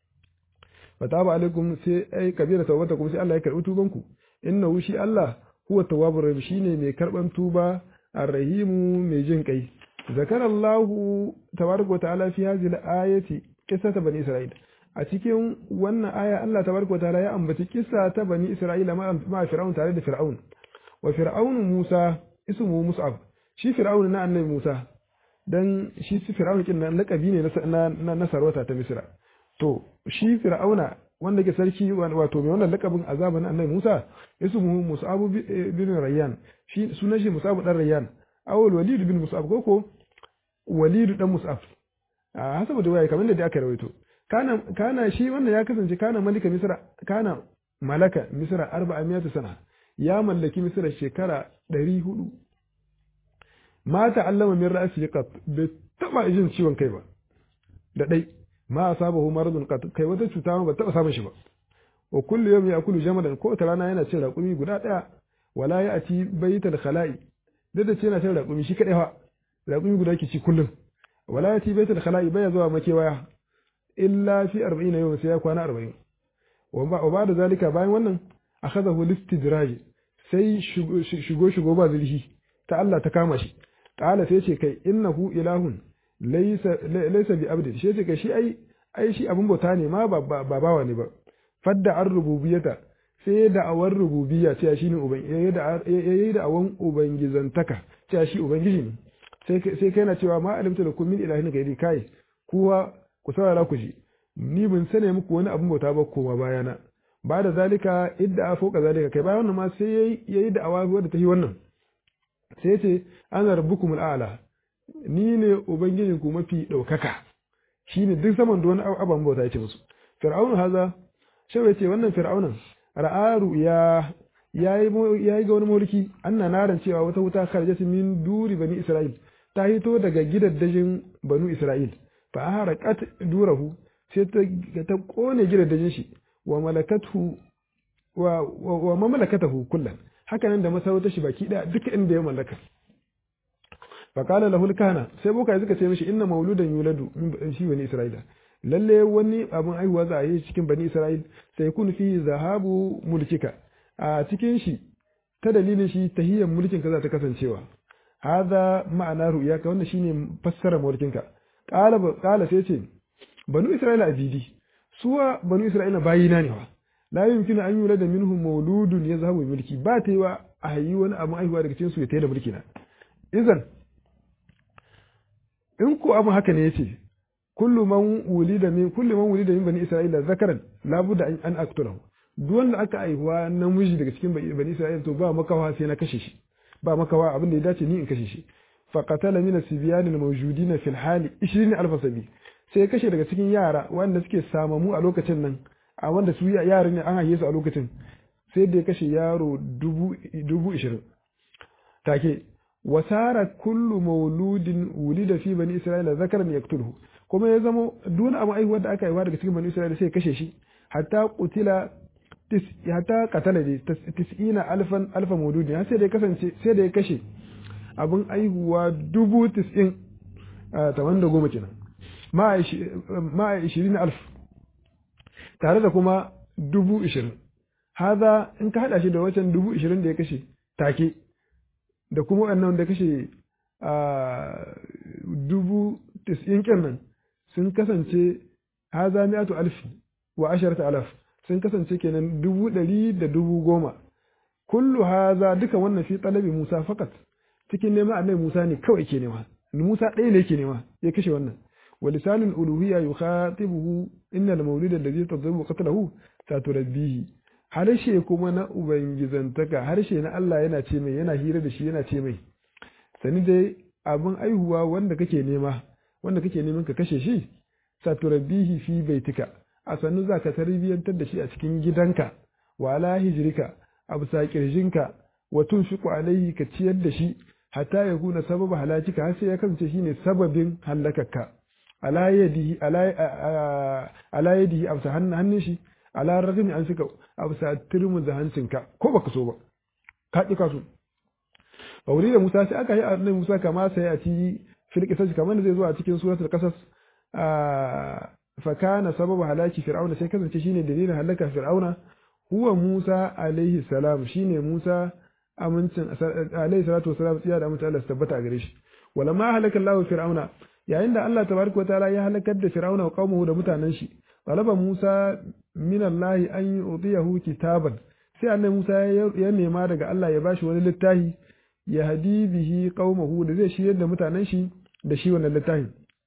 fataba alaikum sai ai kabira tawbata kuma sai Allah ya karbi tubanku innahu shi Allah huwa tawwabur rahim shine mai karban tuba arrahimu mai jin kai zakara Allah tabaraka wa ta'ala fi hadhihi al-ayati qissata bani isra'il a cikin wannan aya Allah tabaraka wa ta'ala ya ambaci kissa ta bani isra'ila ma fir'aun tare da fir'aun wa fir'aun Musa ismu Mus'ab shi fir'aun na annabi Musa dan shi fir'aun kin nan lakabi ne na na sarauta ta Misra to shi fir'auna wanda ke sarki wato mai wannan lakabin azaban annabi Musa ismu Mus'ab bin Rayyan shi sunan shi Mus'ab dan Rayyan awul Walid bin Mus'ab koko Walid dan Mus'ab a hasabu da waya kamar da aka rawaito kana kana shi wannan ya kasance kana malika Misra kana malaka Misra 400 sana ya mallaki Misra shekara 400 mata allama min ra'si qat bai taba jin ciwon kai ba da dai ma asabahu maradun qat kai wata cuta ba taba samun shi ba wa kullu yawmi yakulu jamadan ko ta rana yana cin raƙumi guda daya wala ya'ti baital khala'i duk da ce yana cin raƙumi shi kadai fa raƙumi guda ke ci kullum wala ya'ti baital khala'i baya zuwa makewaya illa fi 40 yawm sai ya kwana 40 wa ba da zalika bayan wannan akhadahu listidraj sai shigo shigo ba zulhi ta Allah ta kama shi kala sai ce kai innahu ilahun laysa laysa bi abdi shi ce kai shi ai ai shi abun bauta ne ma ba bawa ne ba fadda ar rububiyata sai da awar rububiyya ce shi ne uban yayi da yayi da awan ubangizantaka ce shi ubangiji ne sai sai kai na cewa ma alimta lakum min ilahin gairi kai kuwa ku saurara ku ji ni bin sane muku wani abun bauta ba koma bayana ba da zalika idda a foka zalika kai bayan wannan ma sai yayi da awa wadda ta yi wannan sai ce ana rabbukum al'ala ni ne ubangijin ku mafi ɗaukaka shine duk saman da wani aban bauta yake musu fir'aunu haza shawai ce wannan fir'aunan ra'aru ya yayi yayi ga wani mulki anna naran cewa wata wuta kharajat min duri bani isra'il ta hito daga gidaddajin banu isra'il fa haraqat durahu sai ta ta kone gidaddajin shi wa malakathu wa wa mamlakatahu kullan haka nan da masarautar shi baki daya duka inda ya mallaka faqala lahu al-kahana sai boka suka ce mishi inna mauludan yuladu min shi bani isra'ila lalle wani abun aihuwa za a yi cikin bani isra'il sai kun fi zahabu mulkika a cikin shi ta dalilin shi tahiyyar mulkin ka za ta kasancewa hadha ma'ana ru'yaka wannan shine fassara mulkinka qala qala sai ce banu isra'ila abidi suwa banu isra'ila bayina ne wa la yumkinu an yula da minhum mauludun yazhabu mulki ba ta yi wa a yi wani abu aihuwa daga cikin su ya tayi da mulki na idan in ko abu haka ne yace kullu man wulida min kullu man wulida min bani isra'ila zakaran la budda an aqtulahu duk wanda aka aihuwa namiji daga cikin bani isra'ila to ba makawa sai na kashe shi ba makawa abin da ya dace ni in kashe shi fa qatala min as-sibyan al-mawjudin fi al-hali 20000 sabi sai kashe daga cikin yara wanda suke samamu a lokacin nan a wanda su yara ne an haife su a lokacin sai da ya kashe yaro dubu ishirin take wasara kullu mauludin wulida fi bani isra'ila zakaran yaqtuluhu kuma ya zama duk abu aihuwar da aka haifa daga cikin bani isra'ila sai kashe shi hatta qutila hatta qatala ne tis'ina alfan alfa mauludin sai da ya kasance sai da ya kashe abin aihuwa dubu tis'in taman da goma kenan ma ishirin alf tare da kuma dubu ishirin haza in ka haɗa shi da wacan dubu ishirin da ya kashe take da kuma wannan da kashe dubu tis'in kenan sun kasance haza mi'atu alfi wa asharata alaf sun kasance kenan dubu ɗari da dubu goma kullu haza duka wannan fi talabi musa fakat cikin neman annabi musa ne kawai ke nema musa ɗaya ne ke nema ya kashe wannan ولسان الألوهية يخاطبه إن المولد الذي تضرب قتله ستربيه harshe kuma na ubangizantaka harshe na Allah yana ce mai yana hira da shi yana ce mai sani dai abin aihuwa wanda kake nema wanda kake neman ka kashe shi saturabihi fi baitika a sannu za ka tarbiyyantar da shi a cikin gidanka wa ala hijrika a bisa kirjinka wa tunfiqu alaihi ka ciyar da shi hatta ya kuna sababa halakika har sai ya kasance shine sababin halakarka ala yadihi ala yadihi a hannun shi ala ragami an suka a bisa turmin da hancinka ko baka so ba ka ƙi kaso a wuri da musa sai aka yi a nan musa kama sai a ci filkisar kamar da zai zo a cikin suratul kasas fakana sababa halaki fir'auna sai kasance shine dalilin halaka fir'auna huwa musa alaihi salam shine musa amincin alaihi salatu wasalam tsiya da amincin Allah su tabbata a gare shi walamma halaka Allah fir'auna yayin da Allah tabaraka wa ta'ala ya halakar da fir'auna wa qaumuhu da mutanen shi talaba Musa min Allah an yu'tiyahu kitaban sai annabi Musa ya nema daga Allah ya bashi wani littafi ya hadi bihi qaumahu da zai shirya da mutanen shi da shi wannan littafin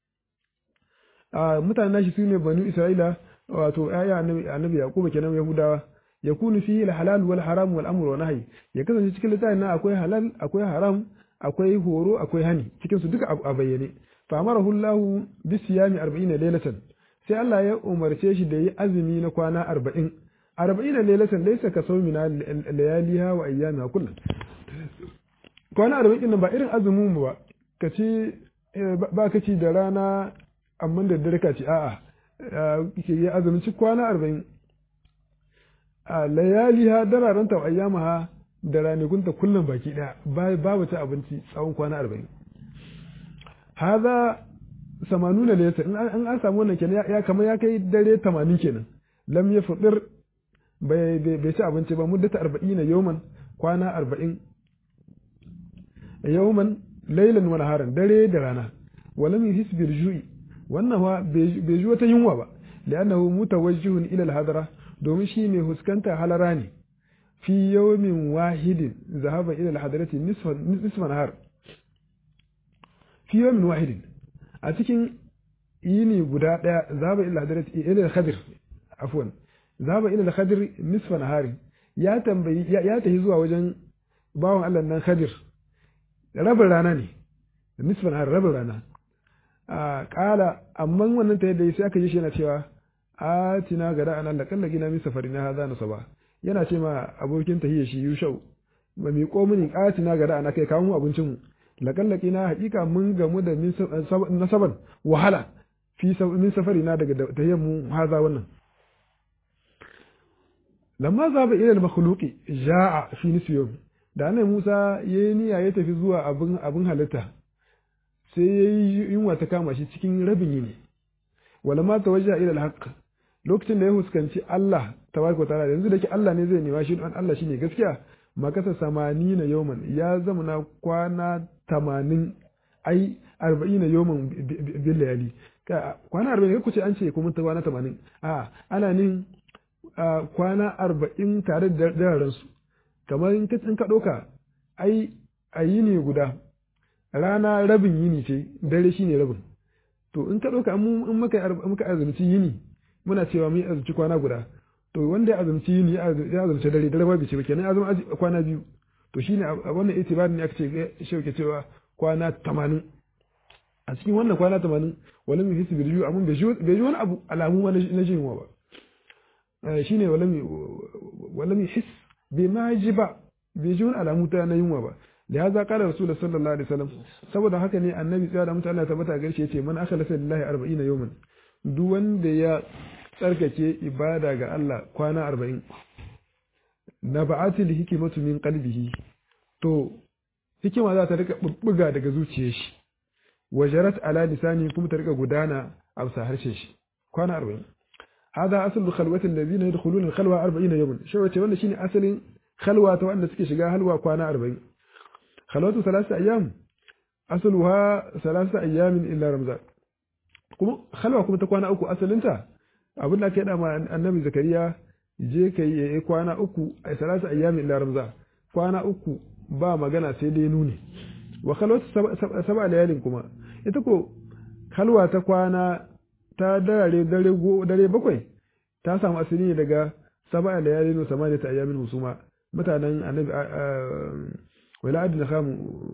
a mutanen shi sune banu Isra'ila wato aya annabi annabi Yakubu kenan Yahudawa yakunu fihi al-halal wal haram wal amru wa nahy ya kasance cikin littafin nan akwai halal akwai haram akwai horo akwai hani cikin su duka a bayyane fa amarahu Allah bi siyami 40 laylatan sai Allah ya umarce shi da yi azumi na kwana 40 40 laylatan laysa ka sawmina layaliha wa ayyamiha kullum kwana 40 din ba irin azumin mu ba ka ci ba ka ci da rana amma da dare ka ci a'a ke yi azumin ci kwana 40 a layaliha dararen ta ayyamaha da ranakunta kullum baki daya babu ta abinci tsawon kwana arba'in haza samanuna layata in an samu wannan kenan ya kamar ya kai dare tamanin kenan lam ya fudir bai ci abinci ba muddata arba'ina yawman kwana arba'in yawman lailan wa naharan dare da rana walam yuhis bil ju'i wannan fa bai ji wata yunwa ba li'annahu mutawajjihun ila al-hadara domin shi mai huskanta halara ne fi yawmin wahidin zahaba ila al-hadarati nisfa nahar fi yawmin wahidin a cikin yini guda daya zahaba ila al-hadarati ila al-khadir afwan zahaba ila al-khadir nisfa nahar ya tambayi ya tafi zuwa wajen bawan Allah nan khadir rabin rana ne nisfa nahar rabin rana a kala amma wannan ta yadda sai aka ji shi yana cewa atina gada an Allah kalla gina min safari na hada nasaba yana ce ma abokin tahiyya shi yushau ba mi ko mini atina gada ana kai kawo abincin mu lakallaki na hakika mun gamu da min nasaban wahala fi min safari na daga tahiyyar mu haza wannan lamma zaba ila al-makhluqi jaa fi nisfi da annabi Musa yayi niyya ya tafi zuwa abin abin halitta sai yayi yunwa ta kama shi cikin rabin yini wala ma tawajja ila al-haqq lokacin da ya huskanci Allah tabaraka wa ta'ala yanzu da ke Allah ne zai nema shi don Allah shine gaskiya makasa samani na yawman ya zama na kwana tamanin ai arba'in na yawman bil layali kwana arba'in ka kuce an ce kuma ta kwana tamanin a ana nin kwana arba'in tare da dararensu kamar in ka ɗauka ai a yini guda rana rabin yini ce dare shine rabin to in ka ɗauka in muka azumci yini muna cewa mun azumci kwana guda to wanda ya azumci yini ya azumci dare dare babu ce ba kenan azumi kwana biyu to shine a wannan itibarin ne aka ce shauke cewa kwana tamanin a cikin wannan kwana tamanin wani mai hisi birju amma bai ji wani abu alamu ma na jin yunwa ba shine wala mai his bai ma ji ba bai ji wani alamu ta na yunwa ba da ya zaƙa da rasulullah sallallahu alaihi wasallam saboda haka ne annabi tsaya da mutu Allah tabbata garshe yace man akala lillahi arba'ina yawman duk wanda ya tsarkake ibada ga Allah kwana arba'in na ba'atil hikimatu min qalbihi to hikima za ta rika bubbuga daga zuciyar shi wajarat ala lisani kuma ta rika gudana a bisa harshen shi kwana arba'in hada asalul khalwati allazina yadkhuluna al-khalwa 40 yawman shi wace wannan shine asalin khalwa ta wanda suke shiga halwa kwana 40 khalwatu thalath ayyam asaluha thalath ayyamin illa ramzan kuma khalwa kuma ta kwana uku asalinta abin da aka yada ma annabi zakariya je kai yayi kwana uku a thalath ayyamin illa ramzan kwana uku ba magana sai dai nuni wa khalwatu sab'a layalin kuma ita ko halwa ta kwana ta dare dare dare bakwai ta samu asali ne daga sab'a layalin wa samaniya ta ayyamin musuma mutanen annabi wala adna khamu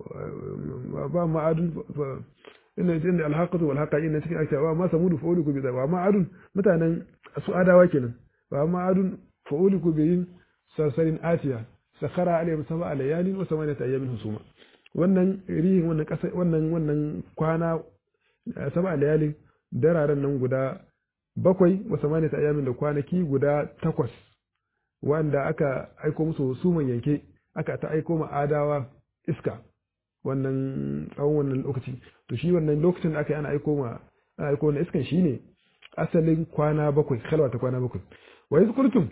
ba ma adun inna inda alhaqatu wal haqa inna cikin akta wa ma samudu fa uliku bi wa ma adun mutanen su adawa kenan wa ma adun fa uliku bi sarsarin atiya sakhara alayhim sab'a layalin wa samaniyata ayyamin husuma wannan rihin wannan kasa wannan wannan kwana sab'a layalin dararen nan guda bakwai wa samaniyata ayyamin da kwanaki guda takwas wanda aka aiko musu suman yanke aka ta aiko ma adawa iska wannan tsawon wannan lokaci to shi wannan lokacin da aka yi ana aiko ma ana aiko wannan iskan shine asalin kwana bakwai kalwa ta kwana bakwai wa iz qultum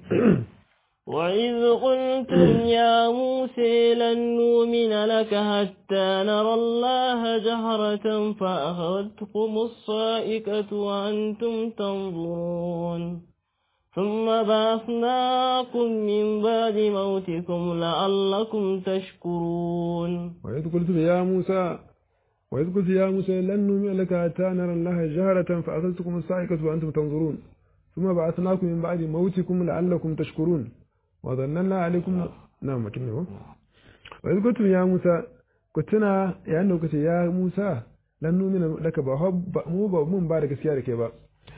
وإذ قلتم يا موسى لن نؤمن لك حتى نرى الله جهرة فأخذتكم الصائقة وأنتم تنظرون ثم بعثناكم من بعد موتكم لعلكم تشكرون وإذ قلتم يا موسى وإذ قلت يا موسى لن نؤمن لك حتى نرى الله جهرة فأخذتكم الصائقة وأنتم تنظرون ثم بعثناكم من بعد موتكم لعلكم تشكرون وظننا عليكم نعم كنه وإذ قلتم يا موسى كنتنا يا أنه كنت يا موسى لن نؤمن لك بحب مو من بارك سيارك با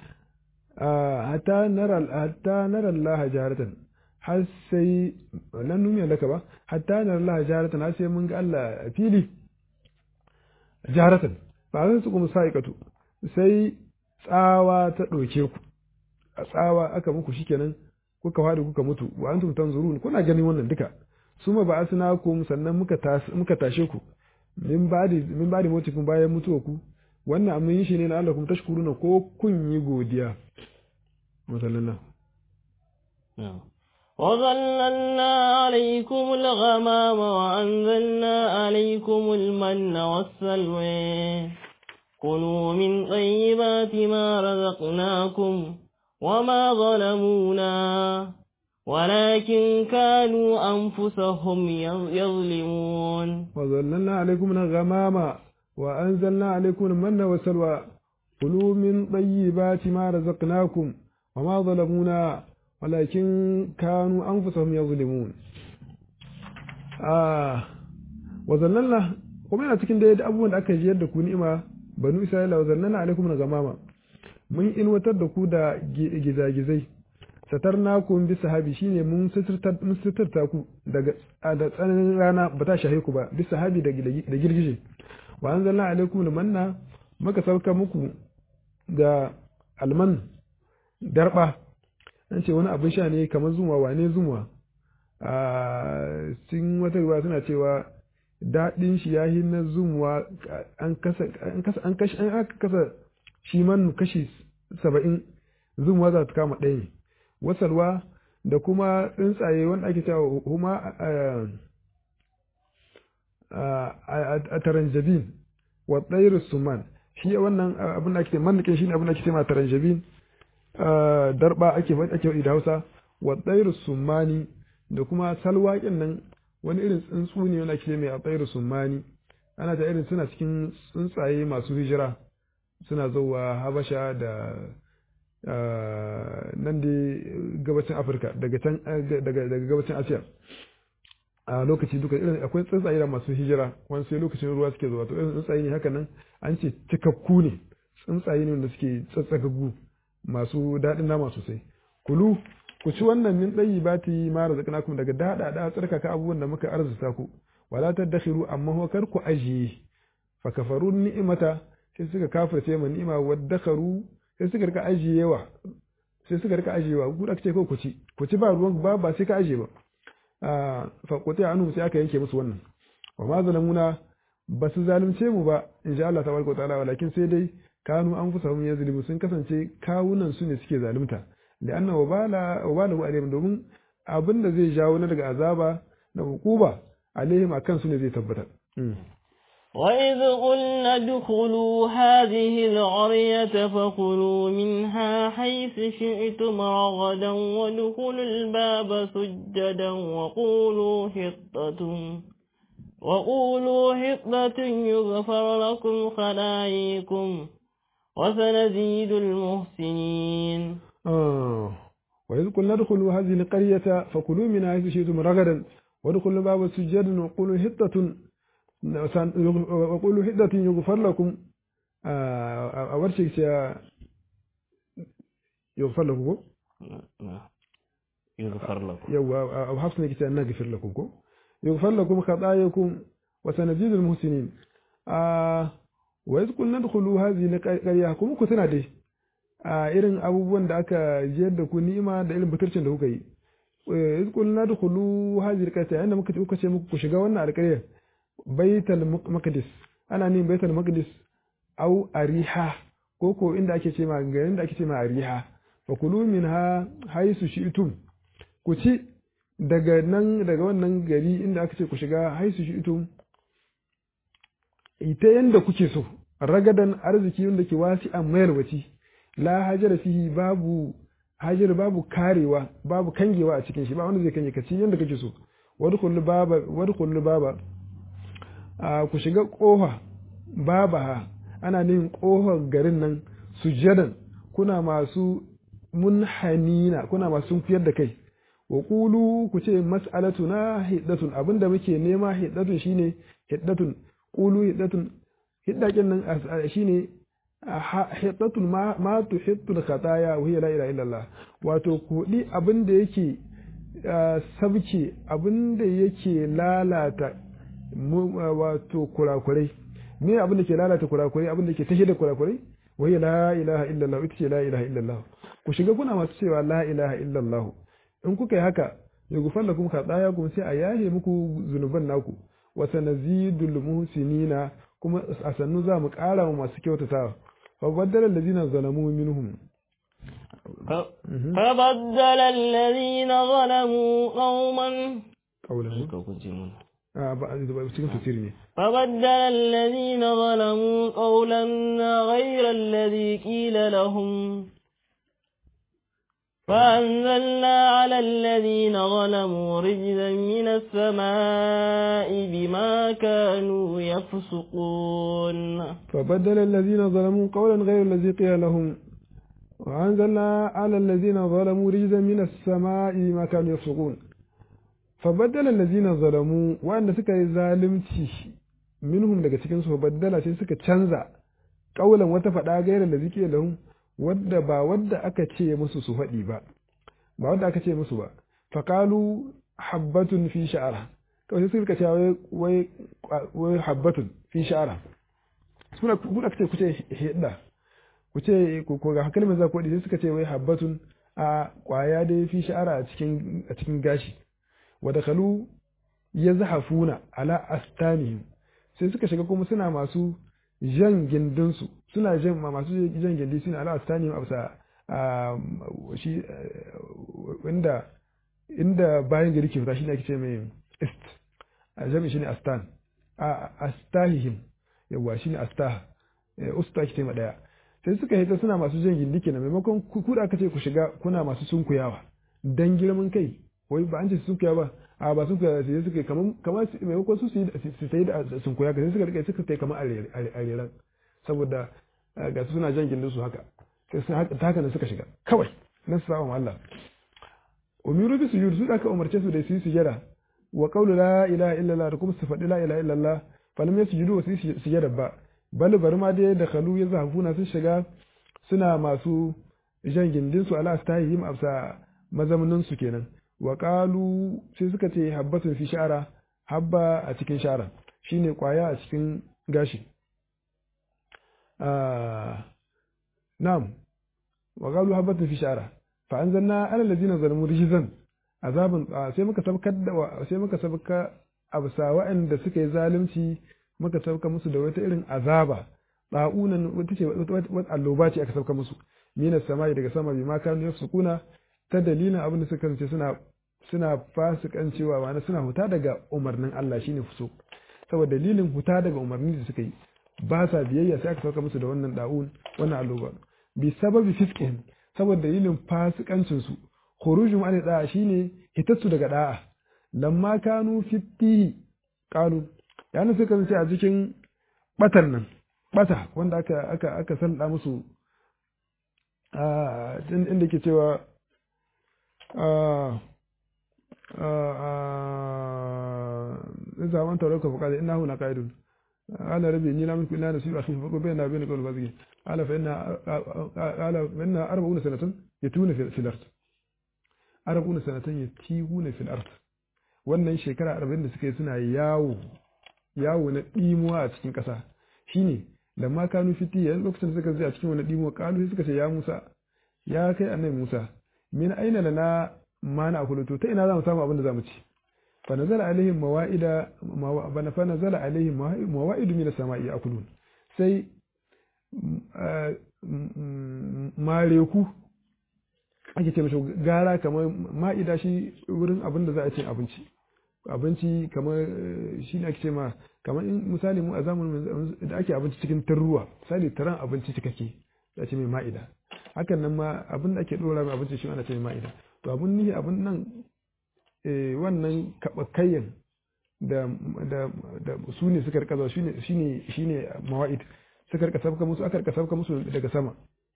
hatta nara Allah jaharatan har sai nan nuna laka ba hatta nara Allah jaharatan har sai mun ga Allah a fili jaharatan ba zan su kuma sa'ikatu sai tsawa ta ɗauke ku a tsawa aka muku shikenan kuka fadi kuka mutu wa antum tanzurun kuna ganin wannan duka suma ba asnakum sannan muka muka tashe ku min badi min badi mutukum bayan mutuwa ku wannan amma yin shi ne na Allah kuma tashkuruna ko kun yi godiya مثلنا وظللنا عليكم الغمام وأنزلنا عليكم المن والسلوى كلوا من طيبات ما رزقناكم وما ظلمونا ولكن كانوا أنفسهم يظلمون وظللنا عليكم الغمام وأنزلنا عليكم المن والسلوى كلوا من طيبات ما رزقناكم وما ظلمونا ولكن كانوا أنفسهم يظلمون آه وظللنا kuma yana cikin da abubuwan da aka jiyar da ku ni'ima banu isra'ila wa zannana alaikum na gamama mun inwatar da ku da gizagizai satarna ku bi sahabi shine mun suturta ku daga da tsananin rana ba ta shahe ku ba bi sahabi da girgije wa anzalna alaikum manna maka sauka muku da alman darba an ce wani abin sha ne kamar zuma wane zuma a cikin wata ruwa suna cewa daɗin shi ya na zumuwa an kasa an kashi an aka kasa shi man kashi saba'in zumuwa za ta kama ɗaya ne wasalwa da kuma tsuntsaye wanda ake cewa huma a taranjabin wa tsairu suman shi wannan abin da ake mannikin shi ne abin da ake cewa taranjabin darba ake ake faɗi da Hausa wa tsairu summani da kuma salwaƙin nan wani irin tsuntsu ne wanda ake mai a tsairu summani ana ta irin suna cikin tsuntsaye masu hijira suna zuwa habasha da nan da gabacin afirka daga can daga gabacin asiya a lokaci duka irin akwai tsuntsaye da masu hijira wani sai lokacin ruwa suke zuwa to irin tsuntsaye ne haka nan an ce cikakku ne tsuntsaye ne wanda suke tsatsakaggu masu daɗin nama sosai kulu ku ci wannan min ɗayi ba ta yi mara zakanakum daga daɗa da tsarkaka abubuwan da muka arzuta ku wala tadakhiru amma kar ku ajiye fa kafaru ni'imata sai suka kafirce ma ni'ima waddakaru sai suka rika ajiyewa sai suka rika ajiyewa ku da kace ko ku ci ku ci ba ruwan ba ba sai ka ajiye ba fa quti anhum sai aka yanke musu wannan wa ma zalamuna ba su zalunce mu ba insha Allah tabaraka wa ta'ala walakin sai dai kanu an fusa mun yazlimu sun kasance kawunan su ne suke zalunta li'anna wabala wabalahu alaihim domin abin da zai jawo na daga azaba na hukuba alaihim akan su ne zai tabbatar وإذ قلنا ادخلوا هذه القرية فكلوا منها حيث شئتم رغدا وادخلوا الباب سجدا وقولوا حطة وقولوا حطة يغفر لكم خلايكم وسنزيد المحسنين آه وإذ قلنا ادخلوا هذه القرية فكلوا منها حيث شئتم رغدا وادخلوا الباب سجدا وقولوا حطة وقولوا حدة يغفر لكم أورشك يغفر لكم يغفر لكم يوا أو حفصنا كتا نغفر لكم يغفر لكم خطاياكم وسنزيد المحسنين وإذ قلنا ادخلوا هذه القرية كم كتنا دي irin abubuwan da aka jiyar da ku ni'ima da irin buturcin da kuka yi iz qulna dkhulu hadhihi alqaryah yanda muka kuka ce muku ku shiga wannan alƙaryar baitul maqdis ana nin baitul maqdis au ariha ko ko inda ake ce ma garin da ake ce ma ariha fa kulu minha haisu shi'tum ku ci daga nan daga wannan gari inda aka ce ku shiga haisu shi'tum ita yanda kuke so ragadan arziki wanda ke wasi a mayarwaci la hajara fihi babu hajar babu karewa babu kangewa a cikin shi ba wanda zai kange ka ci yanda kake so wadkhul baba wadkhul baba ku shiga ƙofa babaha ana nin ƙofar garin nan sujadan kuna masu munhanina kuna masu sunkuyar da kai wa qulu ku ce mas'alatuna hiddatun abinda muke nema hiddatun shine hiddatun qulu hiddatun hiddakin nan shine hiddatun ma ma tuhittul khataya wa hiya la ilaha illallah wato kudi abinda yake sabke abinda yake lalata wato kurakurai me abin da ke lalata kurakurai abin da ke tashe da kurakurai wai la ilaha illallah ita ce la ilaha illallah ku shiga kuna masu cewa la ilaha illallah in kuka yi haka ya gufar da kuma kaɗaya kuma sai a yahe muku zunuban naku wa sanazidul muhsinina kuma a sannu za mu ƙara wa masu kyautatawa fa baddala allazina zalamu minhum فبدل الذين ظلموا قوما قولا cikin tafsiri ne فبدل الذين ظلموا قولا غير الذي قيل لهم فأنزلنا على الذين ظلموا رجزا من السماء بما كانوا يفسقون فبدل الذين ظلموا قولا غير الذي قيل لهم وأنزلنا على الذين ظلموا رجزا من السماء بما كانوا يفسقون fabaddala allazina zalamu wanda suka yi zalunci minhum daga cikin su baddala sai suka canza kaulan wata fada gairar da zike lahum wadda ba wadda aka ce musu su faɗi ba ba wadda aka ce musu ba faqalu habbatun fi sha'ara kawai sai suka ce wai wai habbatun fi sha'ara suna ku aka ce ku ce hidda ku ce ko ga kalmar za ku sai suka ce wai habbatun a kwaya dai fi sha'ara a cikin a cikin gashi wadakalu ya zahafuna ala astanihim sai suka shiga kuma suna masu jan gindinsu suna jan masu jan gindi suna ala astanihim absa shi inda inda bayan gari ke fita shi ne ake ce mai ist a jami shi ne astan a astahihim yawa shi ne astah usta ake ce ma daya sai suka hita suna masu jan gindi kenan maimakon ku da aka ce ku shiga kuna masu sunkuyawa dan girman kai wai ba an ce sun kuya ba a ba sun kuya sai suka kamar kamar maimakon su su yi da sun kuya sai suka rike suka kai kamar areran saboda ga su suna jan gindin su haka ta haka ne suka shiga kawai na su sa'a Allah umiru bi sujud su da aka umarce su da su yi sujada wa qawlu la ilaha illallah da kuma su faɗi la ilaha illallah falam yasjudu wa su yi sujada ba bal bar ma dai da khalu ya zahafuna sun shiga suna masu jan gindin su ala astahihim absa mazamnin su kenan wa qalu sai suka ce habbatun fi sha'ara habba a cikin sha'ara shine kwaya a cikin gashi na'am wa qalu habbatun fi sha'ara fa anzalna ala allazina zalamu rijzan azabun sai muka sabkar da sai muka sabka absa wa'anda suka yi zalunci muka sauka musu da wata irin azaba ba'unan wata ce wata alloba ce aka sauka musu mina samai daga sama bi ma kanu yafsukuna ta dalilin abin da suka kasance suna suna fasikancewa ma'ana suna huta daga umarnin Allah shine fuso saboda dalilin huta daga umarnin da suka yi ba sa biyayya sai aka sauka musu da wannan da'un wannan alloba bi sababi fisqin saboda dalilin fasikancin su khurujum an da'a shine hitattu daga da'a lamma kanu fitihi qalu yana suka kasance a cikin batar nan bata wanda aka aka aka sanda musu a inda ke cewa zaman taurar ka fuka da ina huna ka'idun ala rabi ni la mulku illa nasiru akhi fa bayna bayna qawl bazgi ala fa inna ala fa inna arba'una sanatan yatuna fil ard arba'una sanatan yatihuna fil ard wannan shekara 40 da suka yi suna yawo yawo na dimuwa a cikin kasa shine da ma kanu fiti yan lokacin da suka zai a cikin wani dimuwa kalu sai suka ce ya Musa ya kai annabi Musa min aina lana ma na akulutu ta ina za mu samu abin da za mu ci fa nazala alaihim mawaida bana fa nazala alaihim mawaidu min as-sama'i akulun sai mareku ake ce mashi gara kamar ma'ida shi wurin abin da za a ce abinci abinci kamar shi ne ake ce ma kamar in misali mu a zamanin da ake abinci cikin tarruwa misali taron abinci cikakke da ce mai ma'ida hakan nan ma abin da ake dora mai abinci shi ana ce mai ma'ida to abin nihi abin nan wannan kabakayyan da da da su ne suka rika shine shine shine mawa'id suka rika sabka musu aka rika sabka musu daga sama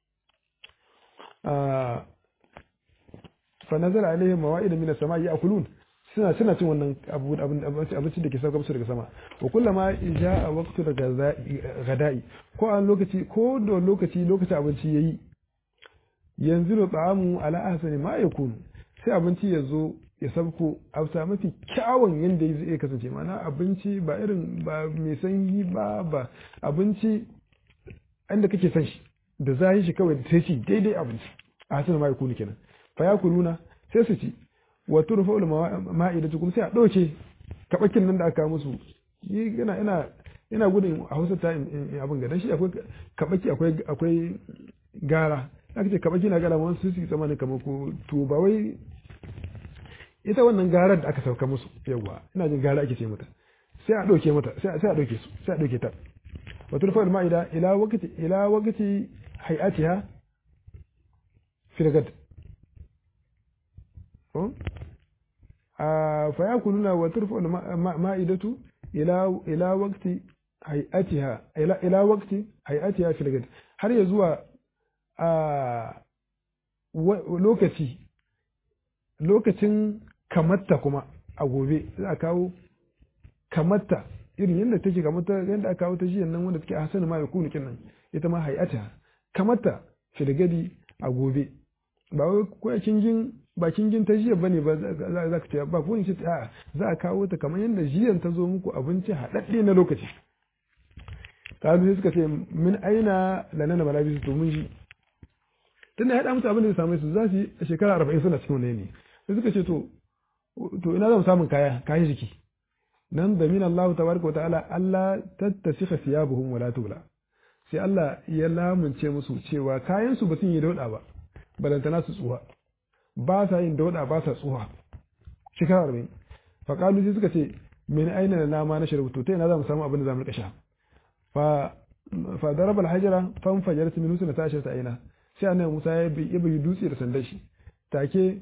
fa nazara alaihim mawa'id min as-sama'i ya'kulun suna suna cin wannan abu abinci da ke sauka musu daga sama wa kullama a waqtu da gada'i ko an lokaci ko da lokaci lokaci abinci yayi yanzu da ta'amu ala ahsani ma yakunu sai abinci ya zo ya sabko a mafi kyawun yanda zai kasance mana abinci ba irin ba mai sanyi ba ba abinci inda kake son shi da zahi shi kawai sai ci daidai abinci a hasana ma yakunu kenan fa yakuluna sai su ci wa turfa'ul ma'idatu kuma sai a ɗauke kaɓakin nan da aka musu ina ina ina gudun a hausa ta in abin ga dan shi akwai kaɓaki akwai akwai gara aka ce kaɓaki na gara wani su su tsammanin kamar ko to ba wai ita wannan garar da aka sauka musu yawa ina jin gara ake ce mata sai a ɗauke mata sai a ɗauke su sai a ɗauke ta wa turfa'ul ma'ida ila waqti ila waqti hay'atiha fil gad فيأكلون وترفع المائدة إلى إلى وقت هيئتها إلى إلى وقت هيئتها في الغد har ya zuwa lokaci lokacin kamatta kuma a gobe za a kawo kamatta irin yadda take kamatta yadda aka kawo ta jiyan nan wanda take a hasanu ma ya kunu nan ita ma hayata kamatta filgadi a gobe ba wai ko kingin ba kingin ta jiya bane ba za ka ce ba ko ce a za a kawo ta kamar yadda jiyan ta zo muku abinci haɗaɗɗe na lokaci kalu sai suka ce min aina lanana malabisu to mun ji tunda ya haɗa musu abin da zai same su za su yi shekara arba'in suna cikin wani ne sai suka ce to to ina zan samun kaya kayan jiki nan da min Allah tabaraka wa ta'ala Allah tattasika siyabuhum wala tula sai Allah ya lamunce musu cewa kayan su ba sun yi dauda ba balantana su tsuwa ba sa yin dauda ba sa tsuwa shekara arba'in faƙalu sai suka ce min aina na nama na shirbutu ta ina za mu samu abin da za mu rika sha fa fa daraba alhajara fan fajarat min husna ta ashirta aina sai annabi Musa ya bi ya bi dutse da sandan shi take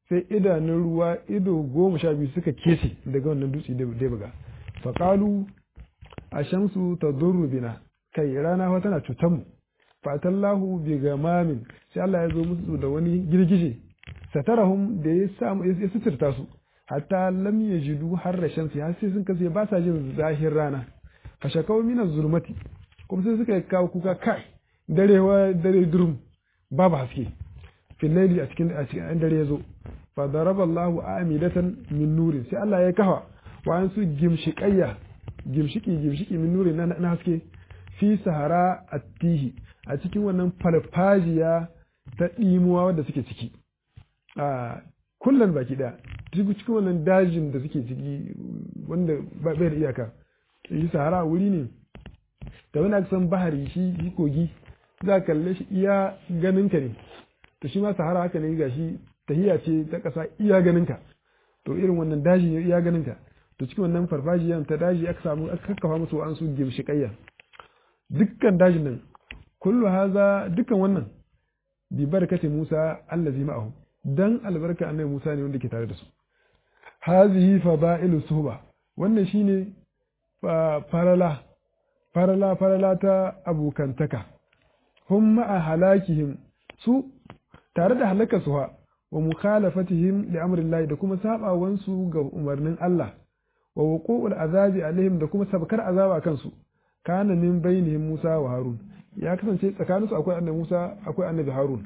sai idanun ruwa ido goma sha biyu suka kese daga wannan dutse da ya buga faƙalu a shamsu ta bina kai rana fa tana cutar mu fatallahu bi gamamin sai Allah ya zo musu da wani girgije satarahum da ya samu ya suturta su hatta lam yajidu harra shamsi har sai sun kace ba sa jin zahir rana fa shakaw min zulmati kuma sai suka kawo kuka kai darewa dare durum babu haske fil layli a cikin a cikin dare yazo fa daraba Allahu amidatan min nurin sai Allah ya kafa wa an su gimshiqayya gimshiki gimshiki min nurin na haske fi sahara attihi a cikin wannan farfajiya ta ɗimuwa wadda suke ciki a kullum baki ɗaya cikin wannan dajin da suke ciki wanda bai da iyaka shi sahara wuri ne da wani aka san bahari shi kogi za ka kalle shi iya ganinka ne to shi ma sahara haka ne ga shi tahiya ce ta ƙasa iya ganinka to irin wannan daji ne iya ganinka to cikin wannan farfajiyan ta daji aka samu aka kakkafa musu an su gimshiƙayya dukkan dajin nan kullu haza dukkan wannan bi barakati Musa allazi ma'ahu dan albarka annabi Musa ne wanda ke tare da su hazihi fada'ilu suhba wannan shine farala farala farala ta abukantaka hum ma'a halakihim su tare da halaka su wa mukhalafatihim li amrillahi da kuma sabawansu ga umarnin Allah wa wuqu'ul azabi alaihim da kuma sabkar azaba kansu kana min bainihim Musa wa Harun ya kasance tsakaninsu akwai annabi Musa akwai annabi Harun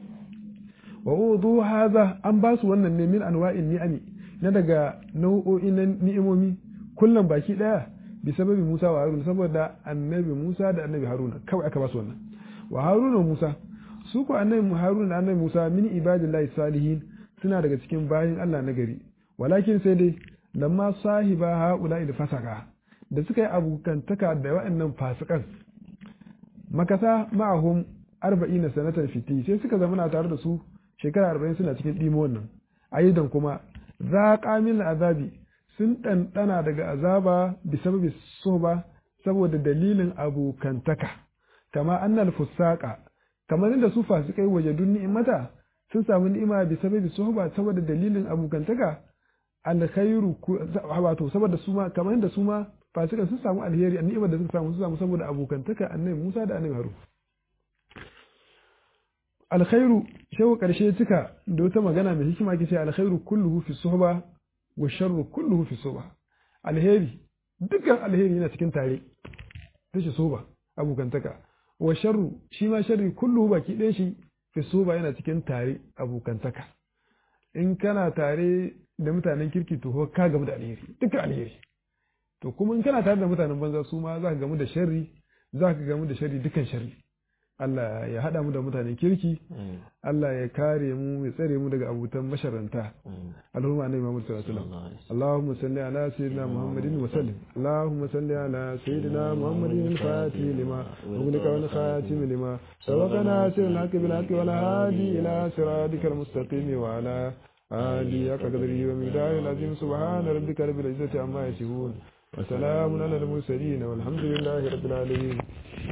wa wudu hadha an ba su wannan ne min anwa'in ni'ami na daga nau'o'in ni'imomi kullum baki daya bi sababi Musa wa Harun saboda annabi Musa da annabi Haruna kawai aka ba su wannan wa Harun wa Musa su ko annabi Harun da annabi Musa min ibadillahi salihin suna daga cikin bayin Allah na gari walakin sai dai lamma sahiba haula il fasaka da suka yi abokantaka da waɗannan fasikan makasa ma'ahum arba'ina sanatan fiti sai suka zama na tare da su shekara arba'in suna cikin ɗimo wannan ayyudan kuma za min azabi sun ɗanɗana daga azaba bi sababi soba saboda dalilin abokantaka kama annal fusaka kamar inda su fasikai waje dun ni'imata sun samu ni'ima bi sababi soba saboda dalilin abokantaka alkhairu wato saboda su ma kamar inda su ma fasikan sun samu alheri ni'imar da suka samu sun samu saboda abokantaka annabi Musa da annabi Harun alkhairu shewa karshe cika da wata magana mai hikima ke ce alkhairu kulluhu fi suhba wa sharru kulluhu fi suhba alheri dukkan alheri yana cikin tare tashi suhba abokantaka wa sharru shi ma sharri kulluhu baki ɗaya shi fi suhba yana cikin tare abokantaka in kana tare da mutanen kirki to ka gamu da alheri dukkan alheri to kuma in kana tare da mutanen banza su ma za ka gamu da sharri za ka gamu da sharri dukan sharri Allah ya haɗa mu da mutanen kirki Allah ya kare mu ya tsare mu daga abutan masharanta Allahumma annabi Muhammad sallallahu alaihi wasallam Allahumma salli ala sayyidina Muhammadin wa sallim Allahumma salli ala sayyidina Muhammadin al-fatih lima ughliqa wal khatim lima sabaqana sirna bil haqqi wal hadi ila siratikal mustaqim wa ala آلي قدري ومقدار العظيم سبحان ربك رب العزة عما يصفون وسلام على المرسلين والحمد لله رب العالمين